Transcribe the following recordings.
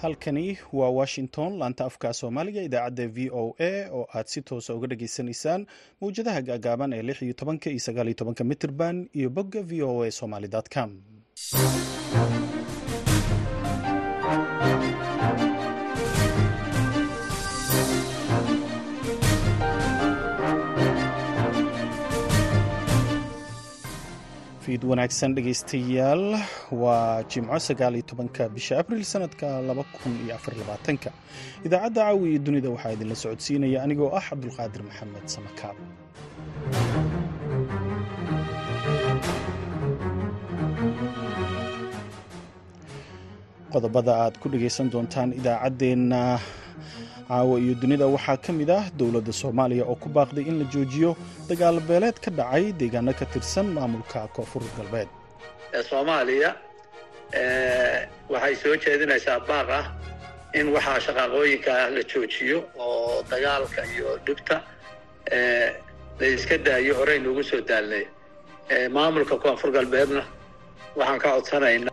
halkani waa washington laanta afka soomaaliga idaacadda v o a oo aad si toosa uga dhageysanaysaan mawjadaha gaagaaban ee lix iyo tobanka iyo sagaal iyo tobanka mitrban iyo bogga v o a somaly com fiid wanaagsan dhegaystayaal waa jimco sagaal iyo tobanka bisha abril sanadka laba kun iyo afar labaatanka idaacadda caawi iyo dunida waxaa idinla socodsiinaya anigoo ah cabdulqaadir maxamed samakaab qodobada aad ku dhegaysan doontaan idaacaddeenna caawa iyo dunida waxaa ka mid ah dowladda soomaaliya oo ku baaqday in la joojiyo dagaal beeleed ka dhacay deegaano ka tirsan maamulka koonfur galbeed soomaaliya waxay soo jeedinaysaa baaq ah in waxaa shaqaaqooyinka la joojiyo oo dagaalka iyo dhibta la iska daayo horey noogu soo daalnay maamulka koonfur galbeedna waxaan ka codsanayna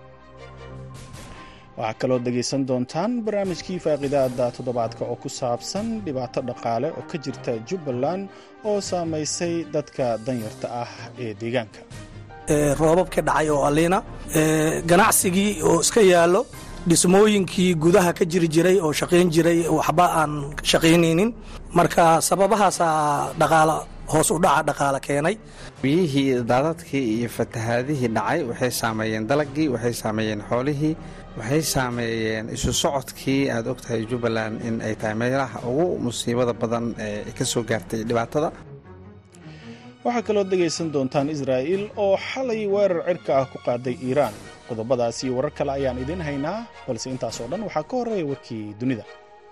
waxaa kaloo dhegaysan doontaan barnaamijkii faaqidaada toddobaadka oo ku saabsan dhibaato dhaqaale oo ka jirta jubbaland oo saamaysay dadka danyarta ah ee deegaanka roobabka dhacay oo aliina ganacsigii oo iska yaallo dhismooyinkii gudaha ka jiri jiray oo shaqayn jiray waxba aan shaqaynaynin marka sababahaasaa dhaqaala hoos u dhaca dhaqaale keenay biyihii daadadkii iyo fatahaadihii dhacay waxay saameeyeen dalagii waxay saameeyeen xoolihii waxay saameeyeen isu socodkii aad ogtahay jubbaland in ay tahay meelaha ugu musiibada badan ee ka soo gaartay dhibaatada waxaa kaloo dhegaysan doontaan israa'iil oo xalay weerar cirka ah ku qaaday iiraan qodobadaas iyo warar kale ayaan idiin haynaa balse intaas oo dhan waxaa ka horreeya warkii dunida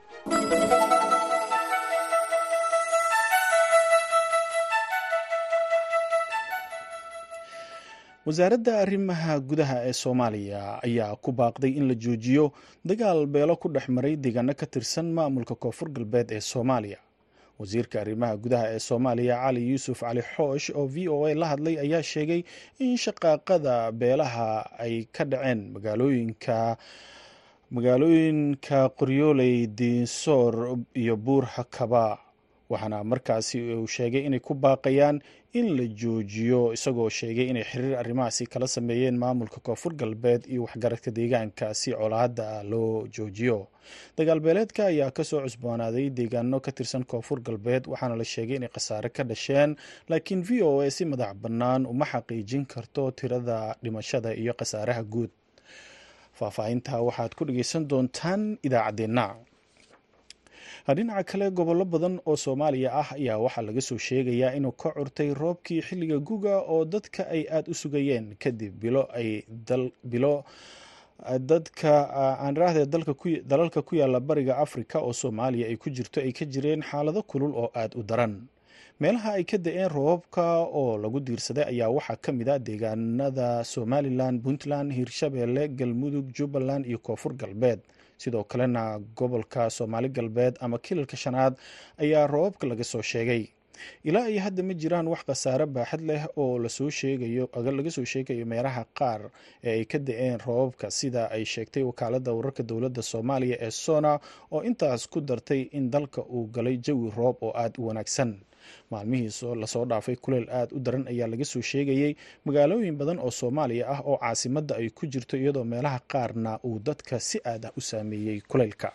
wasaaradda arrimaha gudaha ee soomaaliya ayaa ku baaqday in la joojiyo dagaal beelo ku dhex maray deegaano ka tirsan maamulka koonfur galbeed ee soomaaliya wasiirka arrimaha gudaha ee soomaaliya cali yuusuf cali xoosh oo v o a la hadlay ayaa sheegay in shaqaaqada beelaha ay ka dhaceen magaalooyinka magaalooyinka qoryooley diinsoor iyo buur hakaba waxaana markaasi uu sheegay inay ku baaqayaan in la joojiyo isagoo sheegay inay xiriir arrimahaasi kala sameeyeen maamulka koonfur galbeed iyo waxgaradka deegaanka si colaadda loo joojiyo dagaalbeeleedka ayaa kasoo cusboonaaday deegaano ka tirsan koonfur galbeed waxaana la sheegay inay khasaare ka dhasheen laakiin v o a si madax bannaan uma xaqiijin karto tirada dhimashada iyo khasaaraha guud faahfaahinta waxaad ku dhegeysan doontaan idaacaddeenna dhinaca kale gobollo badan oo soomaaliya ah ayaa waxaa laga soo sheegayaa inuu ka curtay roobkii xilliga guga oo dadka ay aada u sugayeen kadib bilo ay bilo dadka aan raahde dalalka ku yaala bariga afrika oo soomaaliya ay ku jirto ay ka jireen xaalado kulul oo aada u daran meelaha ay ka da-een roobabka oo lagu diirsaday ayaa waxaa ka mid a deegaanada somalilan puntland hirshabeelle galmudug jubbaland iyo koonfur galbeed sidoo kalena gobolka soomaali galbeed ama kilalka shanaad ayaa roobabka laga soo sheegay ilaa iyo hadda ma jiraan wax khasaare baaxad leh oo lasoo sheegayo laga soo sheegayo meelaha qaar ee ay ka da-een roobabka sida ay sheegtay wakaalada wararka dowladda soomaaliya ee sona oo intaas ku dartay in dalka uu galay jawi roob oo aada u wanaagsan maalmihii lasoo dhaafay kuleel aada u daran ayaa laga soo sheegayey magaalooyin badan oo soomaaliya ah oo caasimadda ay ku jirto iyadoo meelaha qaarna uu dadka si aad ah u saameeyey kuleylka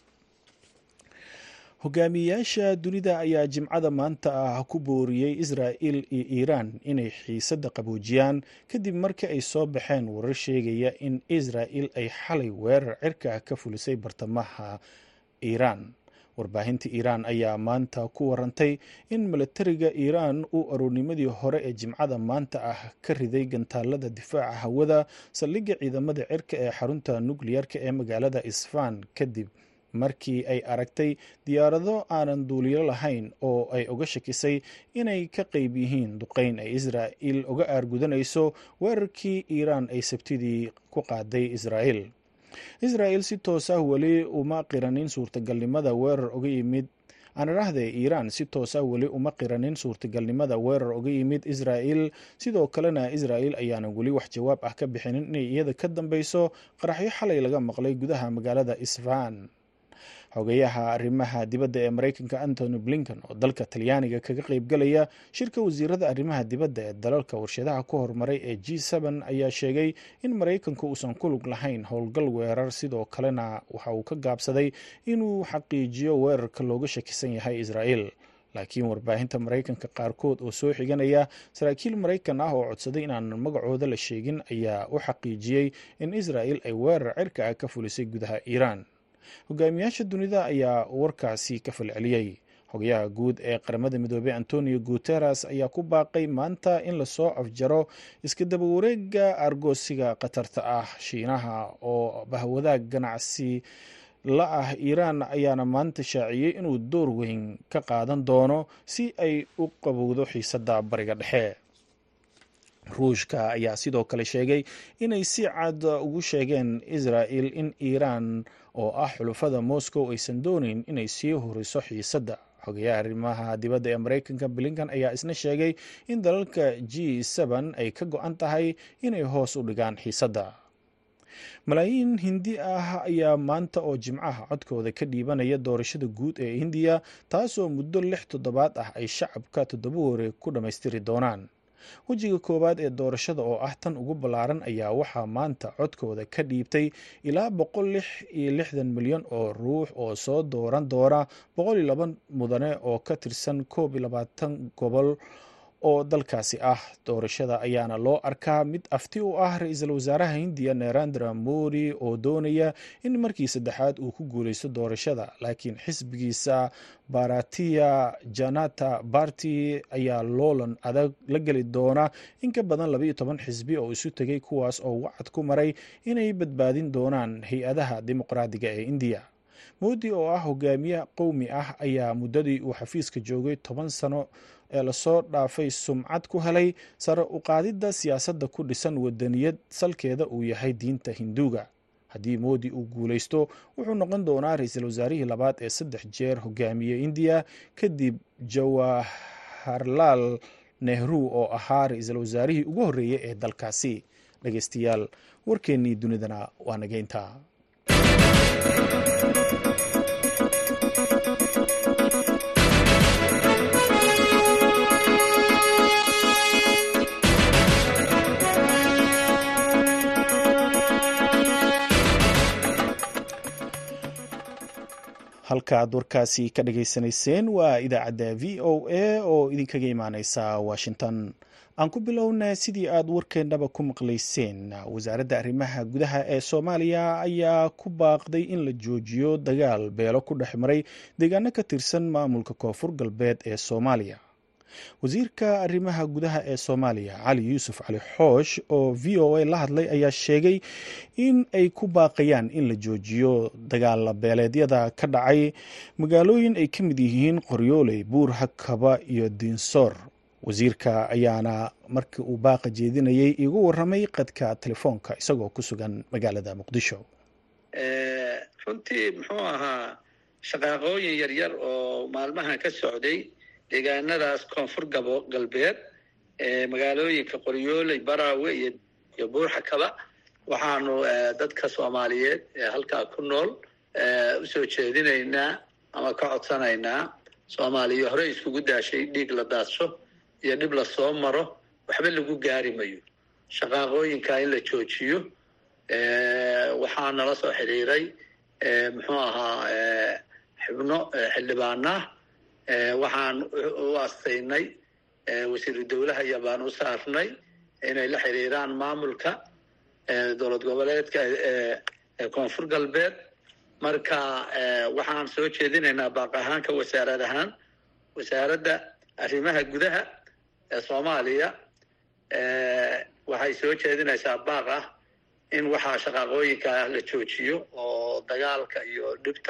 hogaamiyayaasha dunida ayaa jimcada maanta ah ku booriyey israa'il iyo iiraan inay xiisadda qaboojiyaan kadib markii ay soo baxeen warar sheegaya in israa'il ay xalay weerar cirka ka fulisay bartamaha iiraan warbaahinta iiraan ayaa maanta ku warantay in milatariga iiraan uu aroornimadii hore ee jimcada maanta ah ka riday gantaalada difaaca hawada saldhigga ciidamada cirka ee xarunta nukliyarka ee magaalada isfaan kadib markii ay aragtay diyaarado aanan duuliyo lahayn oo ay uga shakisay inay ka qeyb yihiin duqeyn ay israa'il uga aargudanayso weerarkii iiraan ay sabtidii ku qaaday israa'il israa'il si toos ah weli uma qiranin suurtagalnimada weerar uga yimid aan idhaahdee iiraan si toosa weli uma qiranin suurtagalnimada weerar uga yimid israa'il sidoo kalena israa'il ayaanan weli wax jawaab ah ka bixinin inay iyada ka dambeyso qaraxyo xalay laga maqlay gudaha magaalada isfaan xogeyaha arrimaha dibadda ee mareykanka antony blinken oo dalka talyaaniga kaga qeybgalaya shirka wasiirada arrimaha dibadda ee dalalka warshadaha ku horumaray ee g n ayaa sheegay in maraykanku uusan ku lug lahayn howlgal weerar sidoo kalena waxa uu ka gaabsaday inuu xaqiijiyo weerarka looga shakisan yahay israa'il laakiin warbaahinta maraykanka qaarkood oo soo xiganaya saraakiil maraykan ah oo codsaday inaanan magacooda la sheegin ayaa u xaqiijiyey in israa'il ay weerar cirka ah ka fulisay gudaha iiraan hogaamiyaasha dunida ayaa warkaasi ka falceliyey xogayaha guud ee qaramada midoobey antonio guteres ayaa ku baaqay maanta in lasoo afjaro iska daba wareega argoosiga khatarta ah shiinaha oo bahwadaag ganacsi la ah iiraan ayaana maanta shaaciyey inuu door weyn ka qaadan doono si ay u qabowdo xiisadda bariga dhexe ruushka ayaa sidoo kale sheegay inay si cad ugu sheegeen israa'il in iiraan oo ah xulufada moscow aysan dooneyn inay sii horiso xiisadda xogayaha arrimaha dibadda ee maraykanka blinkan ayaa isna sheegay in dalalka g ay ka go-an tahay inay hoos u dhigaan xiisadda malaayiin hindi ah ayaa maanta oo jimcaha codkooda ka dhiibanaya doorashada guud ee hindiya taasoo muddo lix toddobaad ah ay shacabka toddoba wareeg ku dhammaystiri doonaan wejiga koowaad ee doorashada oo ah tan ugu ballaaran ayaa waxaa maanta codkooda ka dhiibtay ilaa boqol lix iyo lixdan milyan oo ruux oo soo dooran doona boqol iyo laba mudane oo ka tirsan koob iyo labaatan gobol oo dalkaasi ah doorashada ayaana loo arkaa mid afti u ah ra-iisul wasaaraha hindiya narendra modi oo doonaya in markii saddexaad uu ku guuleysto doorashada laakiin xisbigiisa baratiya janata barty ayaa loolan adag la geli doona in ka badan labaiyo toban xisbi oo isu tegay kuwaas oo wacad ku maray inay badbaadin doonaan hay-adaha dimuqraadiga ee indiya moodi oo ah hogaamiye qowmi ah ayaa muddadii uu xafiiska joogay toban sano ee lasoo dhaafay sumcad ku helay sare u qaadidda siyaasadda ku dhisan wadaniyad salkeeda uu yahay diinta hinduuga haddii moodi uu guuleysto wuxuu noqon doonaa ra-iisul wasaarihii labaad ee saddex jeer hogaamiye indiya kadib jawaharlaal nehru oo ahaa ra-iisul wasaarihii ugu horreeyey ee dalkaasi dhegeystayaal warkeennii dunidana waa nageynta halka aad warkaasi ka dhageysanayseen waa idaacadda v o a oo idinkaga imaaneysa washington aan ku bilowna sidii aad warkeennaba ku maqlayseen wasaaradda arrimaha gudaha ee soomaaliya ayaa ku baaqday in la joojiyo dagaal beelo ku dhex maray deegaano ka tirsan maamulka koonfur galbeed ee soomaaliya wasiirka arrimaha gudaha ee soomaaliya cali yuusuf cali xoosh oo v o a la hadlay ayaa sheegay in ay ku baaqayaan in la joojiyo dagaala beeleedyada ka dhacay magaalooyin ay ka mid yihiin qoryooley buur hakaba iyo diinsoor wasiirka ayaana markii uu baaqa jeedinayay igu waramay qadka telefoonka isagoo ku sugan magaalada muqdisho runtii muxuu ahaa shaqaaqooyin yaryar oo maalmahan ka socday deegaanadaas koonfur gabo galbeed ee magaalooyinka qoryooley baraawe iyo buurxakaba waxaanu dadka soomaaliyeed ee halkaa ku nool usoo jeedinaynaa ama ka codsanaynaa soomaaliya horey iskugu daashay dhiig la daadsho iyo dhib lasoo maro waxba lagu gaari mayo shaqaaqooyinka in la joojiyo waxaa nala soo xidhiiray muxuu ahaa xubno xildhibaanah waxaan u astaynay wasiiru dowlaha iyo baan u saarnay inay la xiriiraan maamulka dowlad goboleedka koonfur galbeed marka waxaan soo jeedinaynaa baaq ahaanka wasaarad ahaan wasaaradda arrimaha gudaha ee soomaaliya waxay soo jeedinaysaa baaq ah in waxaa shaqaaqooyinka la joojiyo oo dagaalka iyo dhibta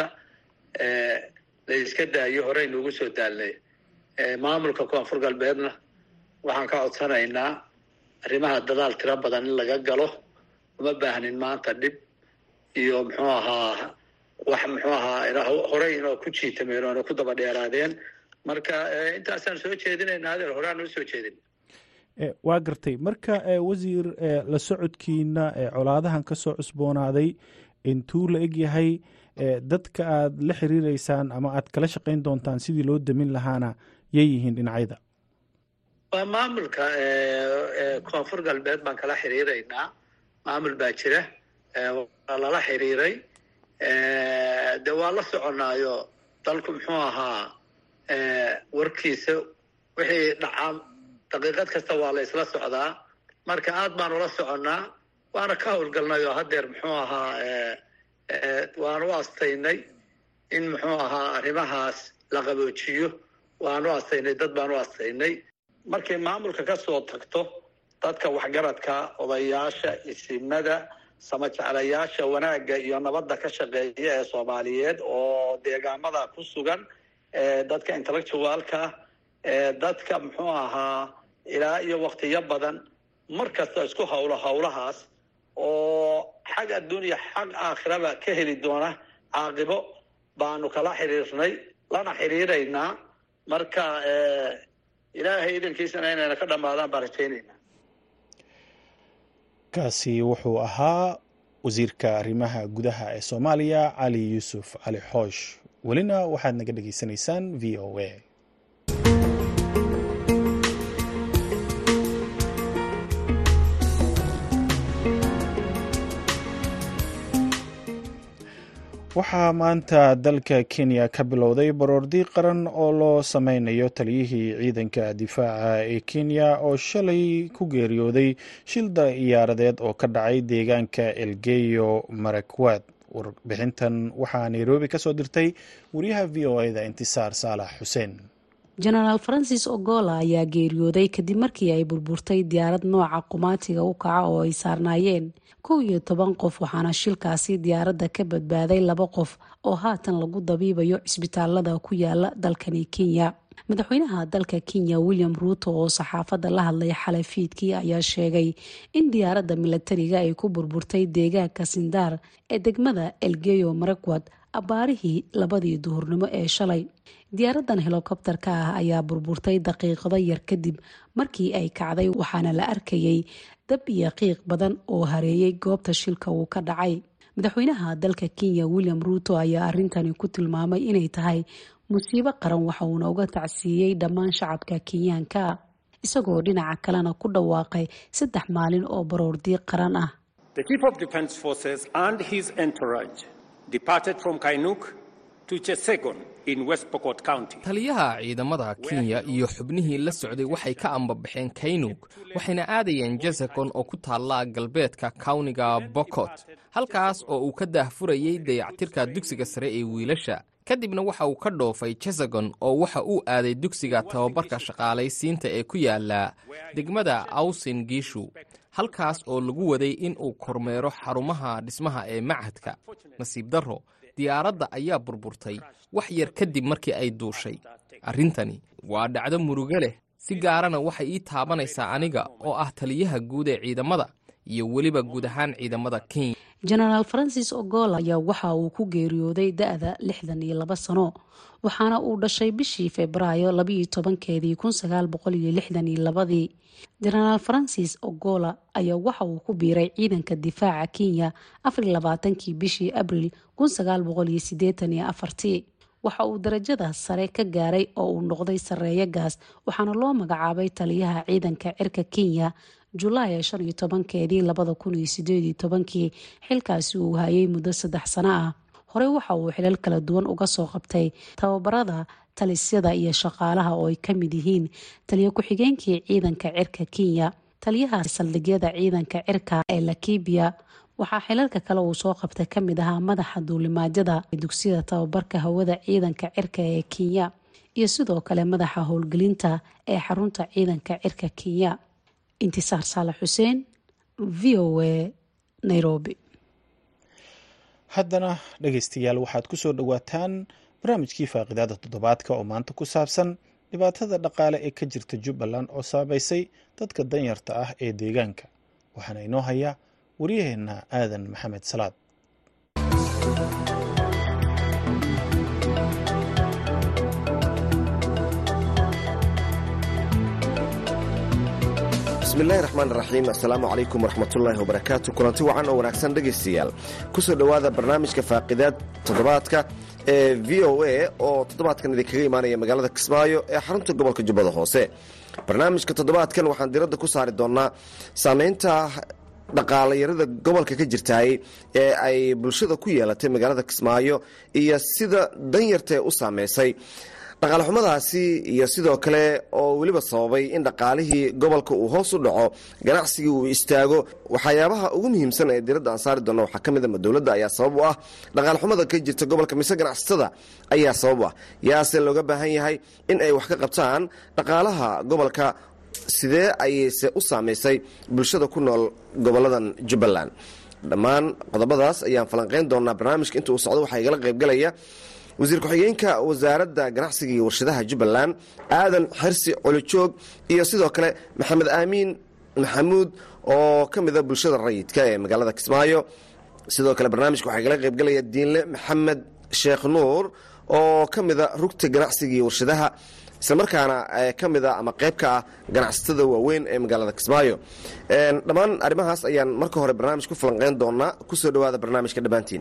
la iska daayo horey nuugu soo daalnay maamulka koonfur galbeedna waxaan ka codsanaynaa arrimaha dadaal tiro badan in laga galo uma baahnin maanta dhib iyo muxuu ahaa wax muxuu ahaa horey inoo ku jiitameen oona ku daba dheeraadeen marka intaasaan soo jeedinayna adeer horeaan noo soo jeedin waa gartay marka wasiir la socodkiina colaadahan ka soo cusboonaaday intuu la eg yahay dadka aad la xiriireysaan ama aad kala shaqayn doontaan sidii loo damin lahaana yay yihiin dhinacyada waa maamulka koonfur galbeed baan kala xiriiraynaa maamul baa jira waa lala xiriiray de waa la soconaayo dalku muxuu ahaa warkiisa wixii dhacaa daqiiqad kasta waa la isla socdaa marka aad baan ula soconnaa waana ka howlgalnay oo haddeer muxuu ahaa waan u astaynay in muxuu ahaa arrimahaas la qaboojiyo waan u astaynay dad baan u astaynay markay maamulka ka soo tagto dadka waxgaradka odayaasha isimada samajeclayaasha wanaagga iyo nabadda ka shaqeeya ee soomaaliyeed oo deegaamada ku sugan dadka intellectualka dadka muxuu ahaa ilaa iyo waktiyo badan mar kasta isku hawlo hawlahaas oo xag adduunya xag aakhiraba ka heli doona caaqibo baanu kala xiriirnay lana xiriiraynaa marka ilaahay idankiisana inayna ka dhammaadaan baan rajaynayna kaasi wuxuu ahaa wasiirka arrimaha gudaha ee soomaaliya cali yuusuf cali xoosh welina waxaad naga dhegaysanaysaan v o a waxaa maanta dalka kenya ka bilowday baroordi qaran oo loo sameynayo taliyihii ciidanka difaaca ee kenya oo shalay ku geeriyooday shil diyaaradeed oo ka dhacay deegaanka elgeyo marakwad warbixintan waxaa nairobi ka soo dirtay wariyaha v o eda intisaar saalax xuseen jenaraal francis ogola ayaa geeriyooday kadib markii ay burburtay diyaarad nooca qumaatiga u kaca oo ay saarnaayeen kow iyo toban qof waxaana shilkaasi diyaaradda ka badbaaday laba qof oo haatan lagu dabiibayo cisbitaalada ku yaala dalkani kenya madaxweynaha dalka kenya william ruuto oo saxaafadda la hadlay xalay fiidkii ayaa sheegay in diyaaradda milatariga ay ku burburtay deegaanka sindaar ee degmada elgeyo marakwad abbaarihii labadii duhurnimo ee shalay diyaaradan helokobtarka ah ayaa burburtay daqiiqado yar kadib markii ay kacday waxaana la arkayay dab iyo qiiq badan oo hareeyay goobta shilka uu ka dhacay madaxweynaha dalka kenya william ruuto ayaa arintani ku tilmaamay inay tahay musiibo qaran waxa uuna uga tacsiiyey dhammaan shacabka kenyaanka isagoo dhinaca kalena ku dhawaaqay saddex maalin oo baroordiiq qaran ah taliyaha ciidamada kenya iyo xubnihii la socday waxay ka ambabaxeen kaynug waxayna aadayeen jasekon oo ku taalla galbeedka kawniga bokot halkaas oo uu ka daahfurayey dayactirka dugsiga sare ee wiilasha kadibna waxa uu ka dhoofay jesagon oo waxa uu aaday dugsiga tababarka shaqaalaysiinta ee ku yaala degmada awsin giishu halkaas oo lagu waday in uu kormeero xarumaha dhismaha ee machadka nasiib darro diyaaradda ayaa burburtay wax yar kadib markii ay duushay arrintani waa dhacdo murugo leh si gaarana waxay ii taabanaysaa aniga oo ah taliyaha guud ee ciidamada iyo weliba guud ahaan ciidamada kenya jenaraal francis ogola ayaa waxa uu ku geeriyooday da-da lixdan iyo laba sano waxaana uu dhashay bishii febraayo labaiyo tobankeedii kun sagaal boqol iyo lixdan iyo labadii jenaraal francis ogola ayaa waxa uu ku biiray ciidanka difaaca kenya afariyo labaatankii bishii abril kun sagaal boqol iyo sideetan iyo afartii waxa uu darajada sare ka gaaray oo uu noqday sareeyo gaas waxaana loo magacaabay taliyaha ciidanka cirka kenya julaay shan iyo tobankeedii labada kun iyo sideed iyo tobankii xilkaasi uu hayay muddo saddex sano ah horey waxa uu xilal kala duwan uga soo qabtay tababarada talisyada iyo shaqaalaha oo ay kamid yihiin taliyo ku-xigeenkii ciidanka cirka kenya taliyaha saldhigyada ciidanka cirka ee lakibiya waxaa xilalka kale uu soo qabtay kamid ahaa madaxa duulimaadyada dugsiyada tababarka hawada ciidanka cirka ee kenya iyo sidoo kale madaxa howlgelinta ee xarunta ciidanka cirka kenya intisaar saalax xuseen v o a nairobi haddana dhegaystayaal waxaad ku soo dhowaataan barnaamijkii faaqidaada toddobaadka oo maanta ku saabsan dhibaatada dhaqaale ee ka jirta jubbaland oo saameysay dadka danyarta ah ee deegaanka waxaana inoo haya waryaheena aadan maxamed salaad bismillahi raxmaan raxiim assalaamu calaykum waraxmatullaahi wabarakaatu kulanti wacan oo wanaagsan dhegaystayaal ku soo dhowaada barnaamijka faaqidaad toddobaadka ee v o a oo toddobaadkan idinkaga imaanaya magaalada kismaayo ee xarunta gobolka jubbada hoose barnaamijka toddobaadkan waxaan diradda ku saari doonnaa saamaynta dhaqaalayarada gobolka ka jirtaay ee ay bulshada ku yeelatay magaalada kismaayo iyo sida danyartae u saameysay dhaqaalexumadaasi iyo sidoo kale oo weliba sababay in dhaqaalihii gobolka uu hoos u dhaco ganacsigii uu istaago waxyaabaha ugu muhiimsan ee diradda aan saari doona waxaa ka mid a dowladda ayaa sabab u ah dhaqaalexumada ka jirta gobolka mise ganacsatada ayaa sabab u ah yaase looga baahan yahay in ay wax ka qabtaan dhaqaalaha gobolka sidee ayayse u saamaysay bulshada ku nool goboladan jubbaland dhammaan qodobadaas ayaan falanqayn doonaa barnaamijka inta uu socdo waxaa igala qaybgalaya wasiir ku-xigeenka wasaaradda ganacsiga iyo warshadaha jubbaland aadan xirsi colijoog iyo sidoo kale maxamed aamiin maxamuud oo ka mida bulshada rayidka ee magaalada kismaayo sidoo kale barnaamijka waxaa igala qaybgalaya diinle maxamed sheekh nuur oo ka mida rugta ganacsiga iyo warshadaha islamarkaana ka mida ama qayb ka ah ganacsatada waaweyn ee magaalada kismaayo dhammaan arrimahaas ayaan marka hore barnaamij ku falanqeyn doonaa kusoo dhowaada barnaamijka dhammaantiin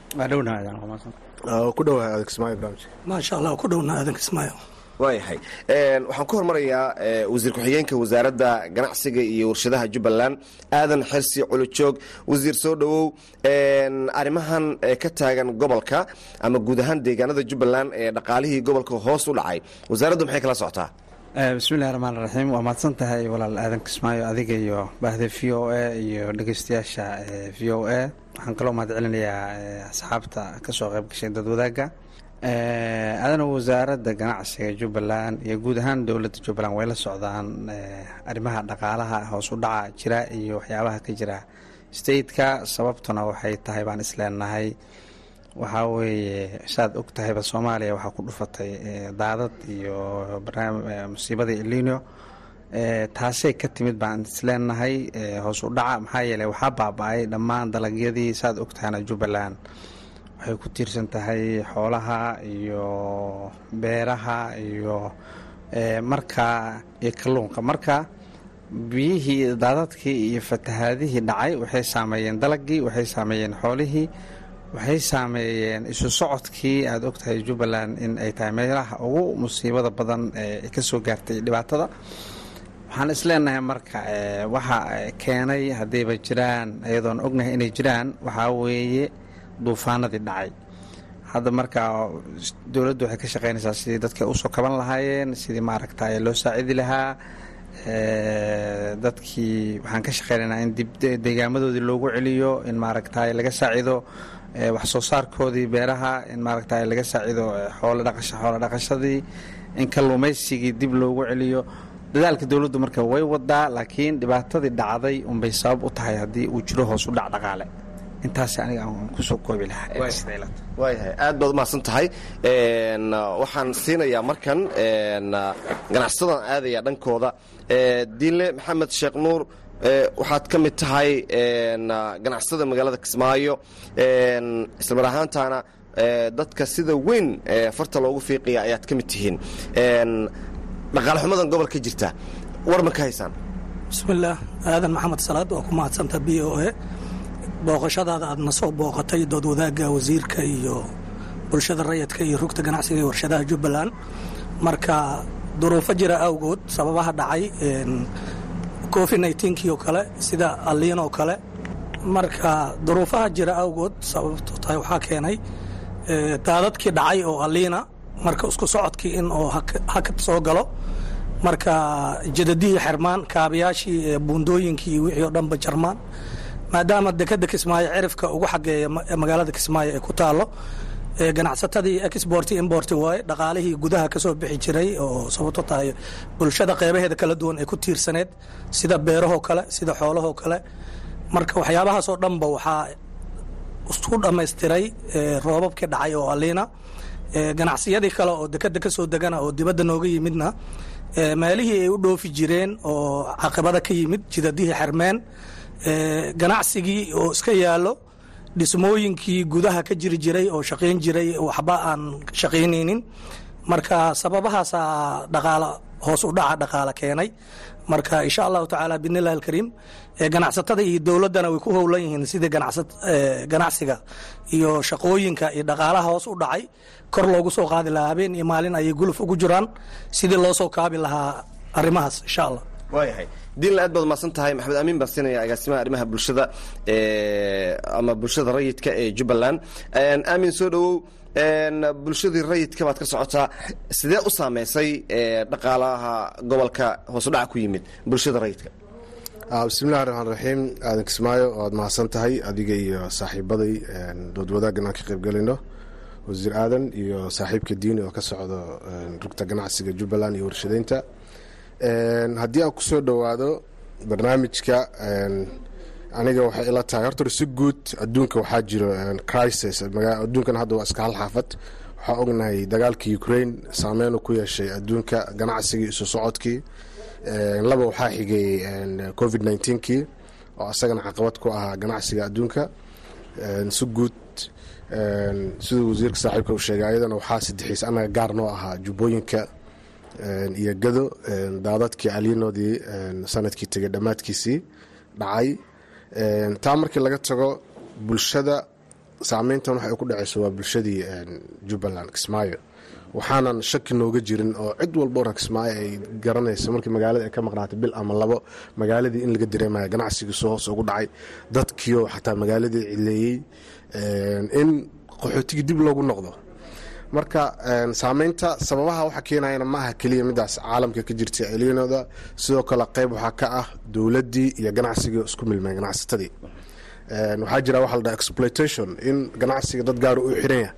maasha allah ku dhowna aadan kismaayo waayahay waxaan ku hormarayaa wasiir ku-xigeenka wasaaradda ganacsiga iyo warshadaha jubbaland aadan xirsi colojoog wasiir soo dhowow arrimahan ka taagan gobolka ama guud ahaan deegaanada jubbaland ee dhaqaalihii gobolka hoos u dhacay wasaaraddu maxay kala socotaa bismillahi raxmaan raxiim waa mahadsan tahay walaal aadan kismaayo adiga iyo baahda v o a iyo dhegeystayaasha v o a waxaan kaloo mahad celinayaa asxaabta kasoo qayb gashay dad wadaagga adana wasaaradda ganacsiga jubbaland iyo guud ahaan dowladda jubbaland way la socdaan arrimaha dhaqaalaha hoos u dhaca jira iyo waxyaabaha ka jira stateka sababtuna waxay tahay baan isleenahay waxaa weeye saad og tahayba soomaaliya waxaa ku dhufatay daadad iyo musiibadii elino taasay ka timid baan isleenahay hoos u dhaca maxaa yeeley waxaa baaba-ay dhammaan dalagyadii saad og tahayna jubbaland waxay ku tiirsan tahay xoolaha iyo beeraha iyo markaa iyo kalluunka marka biyihii daadadkii iyo fatahaadihii dhacay waxay saameeyeen dalagii waxay saameeyeen xoolihii waxay saameeyeen isu socodkii aada og tahay jubbaland in ay tahay meelaha ugu musiibada badan ee ka soo gaartay dhibaatada waxaan isleenahay marka waxa keenay haddayba jiraan iyadoon ognahay inay jiraan waxaa weeye duufaanadii dhacay hadda marka dowladdu waxay ka shaqeynaysaa sidii dadka usoo kaban lahaayeen sidii maaragta loo saacidi lahaa dadkii waxaan ka shaqeynaynaa in dib deegaamadoodii loogu celiyo in maaragta laga saacido wax soo saarkoodii beeraha in maaragta laga saacido xoolo dhaqashadii in kalluumaysigii dib loogu celiyo dadaalka dowladdu marka way wadaa laakiin dhibaatadii dhacday unbay sabab u tahay haddii uu jiro hoos u dhac dhaqaale intaas aniga aan kusoo koobi lahaawaayahay aad baad umahadsan tahay waxaan siinayaa markan ganacsadan aadaya dhankooda diinle maxamed sheekh nuur waxaad ka mid tahay ganacsada magaalada kismaayo islamar ahaantaana dadka sida weyn farta loogu fiiqaya ayaad ka mid tihiin dhaqaale xumadan gobol ka jirta war ma ka haysaan bismillaah aadan maxamed salaad waa ku mahadsanta b o a booqashadaada aad na soo booqatay dood wadaagga wasiirka iyo bulshada rayidka iyo rugta ganacsiga iyo warshadaha jubbaland marka duruufo jira awgood sababaha dhacay covid nneteen-kii oo kale sida aliin oo kale marka duruufaha jira awgood sababto tahay waxaa keenay daadadkii dhacay oo aliina marka isku socodkii in oo hakad soo galo marka jadadihii xirmaan kaabayaashii buundooyinkii wixii oo dhanba jarmaan maadaama dekada kismaayo cirifka ugu xageeya magaalada kismaayo ee ku taalo ganacsatadii export import waaye dhaqaalihii gudaha ka soo bixi jiray oo sababto tahay bulshada qeybaheeda kala duwan ay ku tiirsaneed sida beerahoo kale sida xoolahoo kale marka waxyaabahaasoo dhanba waxaa isku dhammaystiray roobabkii dhacay oo aliina ganacsiyadii kale oo dekada ka soo degana oo dibadda nooga yimidna meelihii ay u dhoofi jireen oo caqibada ka yimid jidadihii xermeen ganacsigii oo iska yaalo dhismooyinkii gudaha ka jiri jiray oo shaqayn jiray waxba aan shaqaynaynin marka sababahaasaa dhaqaala hoos u dhaca dhaqaale keenay marka insha allahu tacaala bidnillahi alkariim ganacsatada iyo dowladdana way ku howlan yihiin sidii ganacsiga iyo shaqooyinka iyo dhaqaalaha hoos u dhacay kor loogu soo qaadi lahaa habeen iyo maalin ayay guluf ugu jiraan sidii loo soo kaabi lahaa arrimahaas insha allah waayahay diinla aad baad umahadsan tahay maxamed amiin baan siinaya agaasimaha arrimaha bulshada ama bulshada rayidka ee jubbaland aamin soo dhowow bulshadii rayidka baad ka socotaa sidee u saameysay dhaqaalaha gobolka hoos u dhaca ku yimid bulshada rayidka bismillahi raxmaan raxiim aadan kismaayo waad mahadsan tahay adiga iyo saaxiibaday dood wadaaggan aan ka qaybgelayno wasiir aadan iyo saaxiibka diini oo ka socdo rugta ganacsiga jubbaland iyo warshadeynta haddii aan kusoo dhowaado barnaamijka aniga waxay ila tahay horta si guud adduunka waxaa jiro crisis adduunkan hadda waa iska hal xaafad waxaa ognahay dagaalka ukraine saameyn ku yeeshay adduunka ganacsigii isu socodkii laba waxaa xigay covid kii oo asagana caqabad ku ahaa ganacsiga adduunka si guud siduu wasiirka saaxiibka uu sheegay ayadana waxaa sadexiis anaga gaar noo ahaa jubbooyinka iyo gado daadadkii aliinoodii sanadkii tegay dhammaadkiisii dhacay taa markii laga tago bulshada saameyntan waxay ku dhaceyso waa bulshadii jubbaland kismaayo waxaanan shaki nooga jirin oo cid walba oran kismaayo ay garanayso markii magaalada ay ka maqnaatay bil ama labo magaaladii in laga dareemaya ganacsigiisu hoos ugu dhacay dadkiio xataa magaaladii cileeyey in qaxootigii dib loogu noqdo marka saameynta sababaha waxa keenayana ma aha keliya midaas caalamka ka jirta eliinooda sidoo kale qayb waxaa ka ah dowladdii iyo ganacsigii isku milmeen ganacsatadii waxaa jira waxa la dhaha exploitation in ganacsiga dad gaara u xiran yahay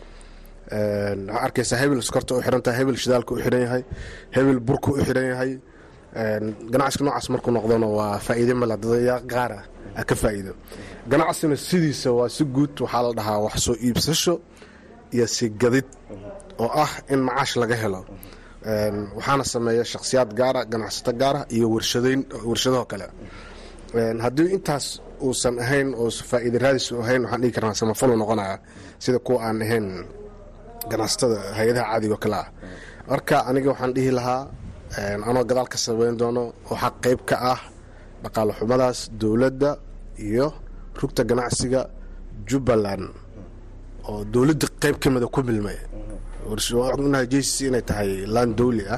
waxaa arkaysaa hebel skorta u xiran tahay hebel shidaalka u xiran yahay hebel burka u xiran yahay ganacsiga noocaas markuu noqdona waa faa'iide male dadaya qaara ka faa'iido ganacsina sidiisa waa si guud waxaa la dhahaa wax soo iibsasho iyo si gadid oo ah in macaash laga helo waxaana sameeya shakhsiyaad gaara ganacsato gaara iyo warshadayn warshadahoo kale haddii intaas uusan ahayn oo faa'iida raadis ahayn waxaan dhigi karnaa samafalo noqonaya sida kuwa aan ahayn ganacsatada hay-adaha caadigo kale ah marka aniga waxaan dhihi lahaa anoo gadaal ka sameyn doono waxaa qayb ka ah dhaqaale xumadaas dowladda iyo rugta ganacsiga jubbaland oo dowladda qayb ka mida ku milmay ognahay jc inay tahay laan dowli ah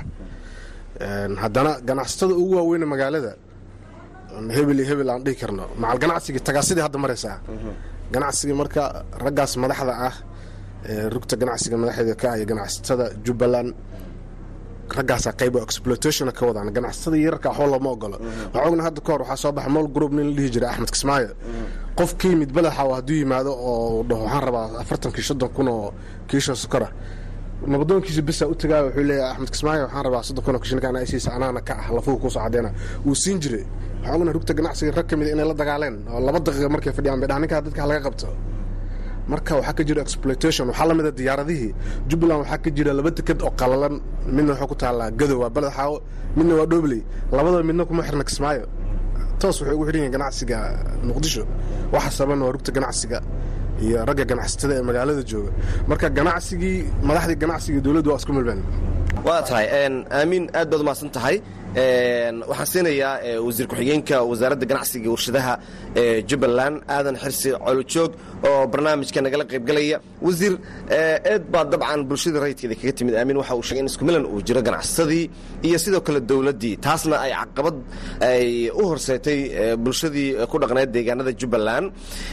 haddana ganacsatada ugu waaweyne magaalada hebel iyo hebel aan dhihi karno macal ganacsigii tagaasidii hadda maraysaa ganacsigii marka raggaas madaxda ah rugta ganacsiga madaxeeda ka ah iyo ganacsatada jubbaland raggaasaa qayb exploitationa ka wadaan ganacsatada yararka waxba looma ogolo waxaa ogna hadda kahor waxaa soo baxa mol group nin la dhihi jiray axmed kismaayo qof ka yimid badaxa hadduu yimaado oo dhaho waxaan rabaa afartankii soddon kun oo kiisha sukara nabadoonkiisa bisaa u tagaaya wuxuu leeyahay axmed kismaayo waxaan rabaa soddon kun oo kishinkaan aysiisa anaana ka ah lafuhu kuusoo cadeena wuu siin jiray waxaa ogna rugta ganacsiga rag ka mida inay la dagaaleen oo laba daqiiqa markay fadhiyaan bay dhahan ninkaa dadka halaga qabto marka waxaa ka jira exploitation waxaa lamida diyaaradihii jubbaland waxaa ka jira laba deked oo qalalan midna waxuu ku taallaa gadow waa baled xaawo midna waa dhobley labadaba midna kuma xirna kismaayo toos waxay ugu xidhan yihiin ganacsiga muqdisho waxa saban waa rugta ganacsiga iyo ragga ganacsatada ee magaalada jooga marka ganacsigii madaxdii ganacsiga dowladdu waa isku milmeen waa tahay aamiin aad baad umahadsan tahay waxaan siinayaa wasiir ku-xigeenka wasaaradda ganacsiga warshadaha ee jubbaland aadan xirsi colojoog oo barnaamijka nagala qaybgalaya wasiir eed baa dabcan bulshadii rayidkeeda kaga timid aamin waxa uu sheegay in isku milan uu jiro ganacsadii iyo sidoo kale dowladdii taasna ay caqabad ay u horseetay bulshadii ku dhaqneed deegaanada jubbaland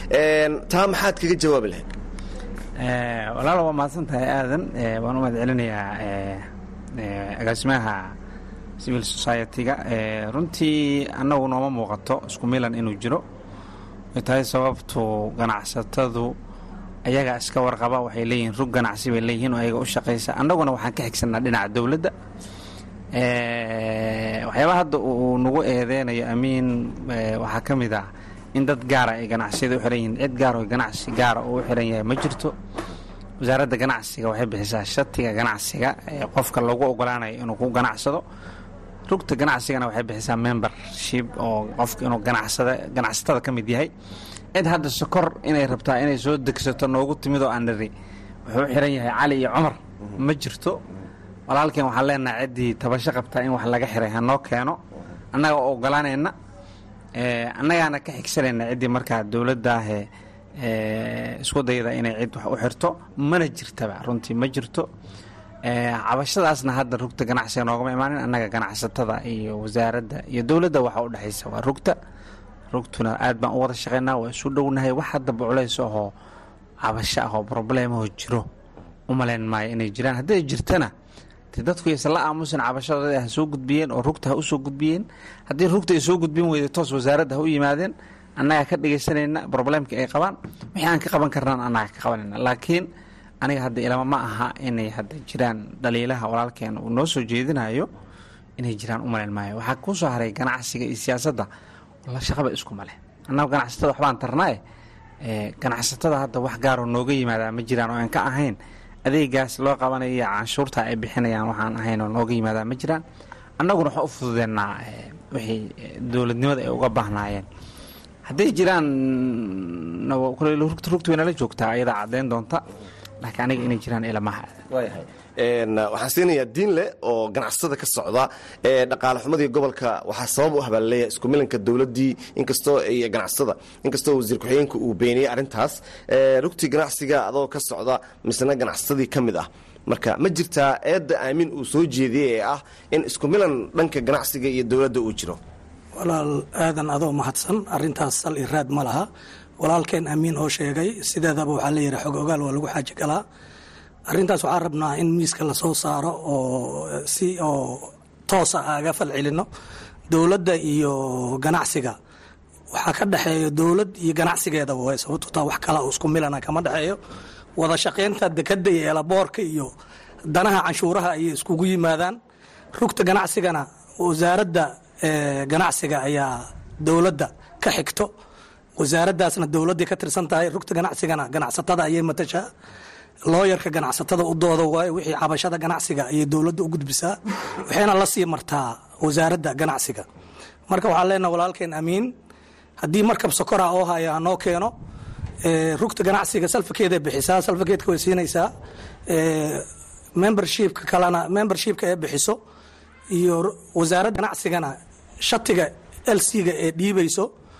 taa maxaad kaga jawaabi lahayd walaal waa mahadsan tahay aadan waan u mahad celinayaa agaasimaha civil society-ga runtii annagu nooma muuqato isku milan inuu jiro ay tahay sababtu ganacsatadu ayagaa iska warqaba waxay leeyihiin rug ganacsi bay leeyihiin oo ayaga u shaqaysa annaguna waxaan ka xigsanaa dhinaca dowladda waxyaabaa hadda uu nagu eedeynayo amiin waxaa ka mid ah in dad gaara ay ganacsiyada u xiran yihiin cid gaar oo ganacsi gaara uu u xiran yahay ma jirto wasaaradda ganacsiga waxay bixisaa shatiga ganacsiga ee qofka lagu ogolaanayo inuu ku ganacsado rugta ganacsigana waxay bixisaa membership oo qofka inuu ganacsada ganacsatada ka mid yahay cid hadda sokor inay rabtaa inay soo degsato noogu timid oo aan niri wuxuu u xiran yahay cali iyo cumar ma jirto walaalkeen waxaan leenahay ciddii tabasho qabtaa in wax laga xiray hanoo keeno annaga oo ogolaanayna annagaana ka xigsanayna ciddii markaa dowladdaahee isku dayda inay cid wax u xirto mana jirtaba runtii ma jirto cabashadaasna hadda rugta ganacsiga noogama imaanin annaga ganacsatada iyo wasaaradda iyo dowladda waxa u dhexaysa waa rugta rugtuna aad baan u wada shaqaynaa waa isu dhownahay wax haddaba culays ahoo cabasho ahoo brobleemahoo jiro u malayn maayo inay jiraan hadday jirtana de dadku yaysan la aamusin cabashadooda ha soo gudbiyeen oo rugta ha u soo gudbiyeen haddii rugta ay soo gudbin weyday toos wasaaradda ha u yimaadeen annagaa ka dhegaysanayna broblemkii ay qabaan wixii aan ka qaban karnaan annaga ka qabanayna laakiin aniga hadda ilama ma aha inay hadda jiraan dhaliilaha walaalkeen uu noo soo jeedinayo inay jiraan u malayn maayo waxaa kuu soo haray ganacsiga iyo siyaasadda la shaqaba isku male annagu ganacsatada waxbaan tarnaaye ganacsatada hadda wax gaaroo nooga yimaadaa ma jiraan oo aan ka ahayn adeegaas loo qabanayo iyo canshuurta ay bixinayaan waxaan ahayn oo nooga yimaadaa ma jiraan annaguna waxaan u fududeennaa wixii dowladnimada ay uga baahnaayeen hadday jiraan rugta waynala joogtaa ayadaa caddayn doonta laakiin aniga inay jiraan ilamaha waxaan siinayaa diinle oo ganacsatada ka socda ee dhaqaale xumadii gobolka waxaa sabab u habaalleeya isku milanka dowladdii inkastoo iyo ganacsatada inkastoo wasiir ku-xigeenka uu beeniyey arrintaas rugtii ganacsiga adoo ka socda misna ganacsatadii ka mid ah marka ma jirtaa eedda aamin uu soo jeediyey ee ah in isku milan dhanka ganacsiga iyo dowladda uu jiro walaal aadan adoo mahadsan arintaas sal i raad ma laha walaalkeen amiin oo sheegay sideedaba waxaa leeyahay xog ogaal waa lagu xaaji galaa arintaas waxaan rabnaa in miiska lasoo saaro oo si oo toosa aga fal celino dowladda iyo ganacsiga waxaa ka dhexeeya dowlad iyo ganacsigeedaba way sababto taa wax kala isku milana kama dhexeeyo wada shaqaynta dekada iyo eelaboorka iyo danaha canshuuraha ayay iskugu yimaadaan rugta ganacsigana wasaaradda ganacsiga ayaa dowladda ka xigto wasaaraddaasna dowladday ka tirsan tahay rugta ganacsigana ganacsatada ayay matashaa looyarka ganacsatada u dooda waayo wixii cabashada ganacsiga ayay dowladda u gudbisaa waxayna la sii martaa wasaaradda ganacsiga marka waxaan leenaha walaalkeen amiin haddii markab sokora oo haya hanoo keeno rugta ganacsiga salfakeeday bixisaa salfakeedka way siinaysaa membershipka kalena membershipka ee bixiso iyo wasaaradda ganacsigana shatiga lc-ga ee dhiibayso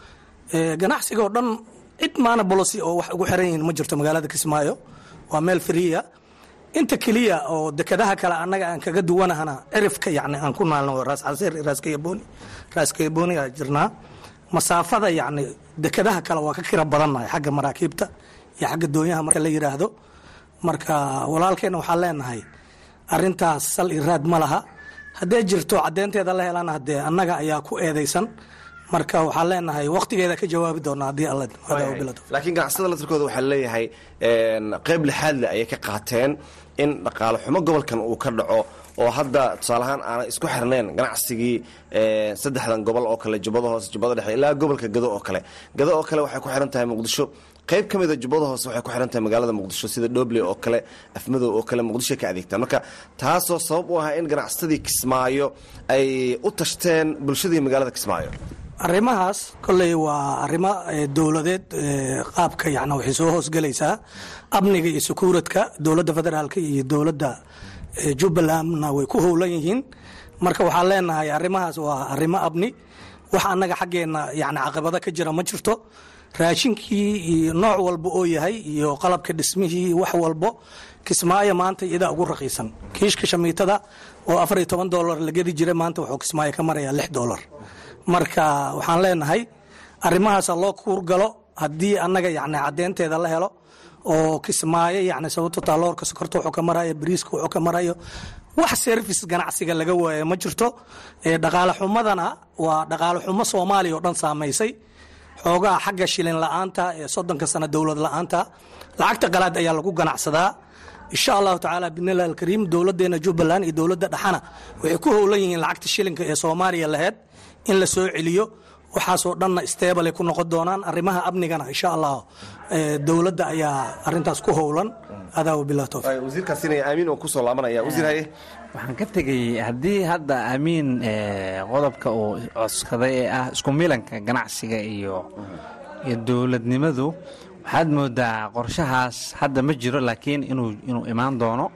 ganacsiga oo dhan cid maana bolosi oo wax ugu xiran yihiin ma jirto magaalada kismaayo waa meel friya inta keliya oo dekadaha kale annaga aan kaga duwanahana cirifka yani aan ku naalno raas casiir raaskayaboni raaskayaboni aa jirnaa masaafada yani dekadaha kale waa ka kira badannahay xagga maraakiibta iyo xagga doonyaha marka la yiraahdo marka walaalkeena waxaan leenahay arintaas sal i raad ma laha hadday jirto caddeynteeda la helana hadee annaga ayaa ku eedaysan marka waxaan leenahay waqtigeeda ka jawaabi doonaa haddii alla laakiin ganacsatada laftirkooda waxaa leeyahay qeyb lixaadle ayay ka qaateen in dhaqaale xumo gobolkan uu ka dhaco oo hadda tusaaleahaan aanay isku xirnayn ganacsigii saddexdan gobol oo kale jubbada hoose jubbada dhexe ilaa gobolka gado oo kale gado oo kale waxay ku xiran tahay muqdisho qayb ka mida jubbada hoose waxay ku xiran tahay magaalada muqdisho sida dhoble oo kale afmadow oo kale muqdisho ka adeegtaan marka taasoo sabab u ahaa in ganacsatadii kismaayo ay u tashteen bulshadii magaalada kismaayo arrimahaas kolley waa arrimo dowladeed qaabka yani waxay soo hoosgelaysaa amniga iyo sakuuradka dowladda federaalka iyo dowladda jubbalandna way ku howlan yihiin marka waxaan leenahay arrimahaas waa arrimo abni wax annaga xaggeenna yani caqabado ka jira ma jirto raashinkii iyo nooc walba oo yahay iyo qalabka dhismihii wax walbo kismaayo maanta iyadaa ugu raqiisan kiishka shamiitada oo afar iyo toban dolar la gedi jira maanta wuxuu kismaayo ka marayaa lix dolar marka waxaan leenahay arrimahaasa loo kuurgalo haddii annaga yani caddeynteeda la helo oo kismaayo yani sababto taaloorka sokorta wuxuu ka marayo bariiska wuxuu ka marayo wax service ganacsiga laga waayo ma jirto dhaqaale xumadana waa dhaqaale xumo soomaaliya oo dhan saamaysay xoogaha xagga shilin la-aanta ee soddonka sano dowlad la-aanta lacagta qalaad ayaa lagu ganacsadaa insha allahu tacaala bidnillahi alkariim dowladdeena jubbaland iyo dowladda dhaxana waxay ku howlan yihiin lacagta shilinka ee soomaaliya laheyd in la soo celiyo waxaasoo dhanna stable ku noqon doonaan arrimaha amnigana insha allah dowladda ayaa arintaas ku howlan adaa wabilah towfiiq wasiirkaasina aamin oo kusoo laabanaya wasiir haye waxaan ka tegay haddii hadda amiin qodobka uu codskaday ee ah isku milanka ganacsiga iyo iyo dowladnimadu waxaad moodaa qorshahaas hadda ma jiro laakiin inuu inuu imaan doono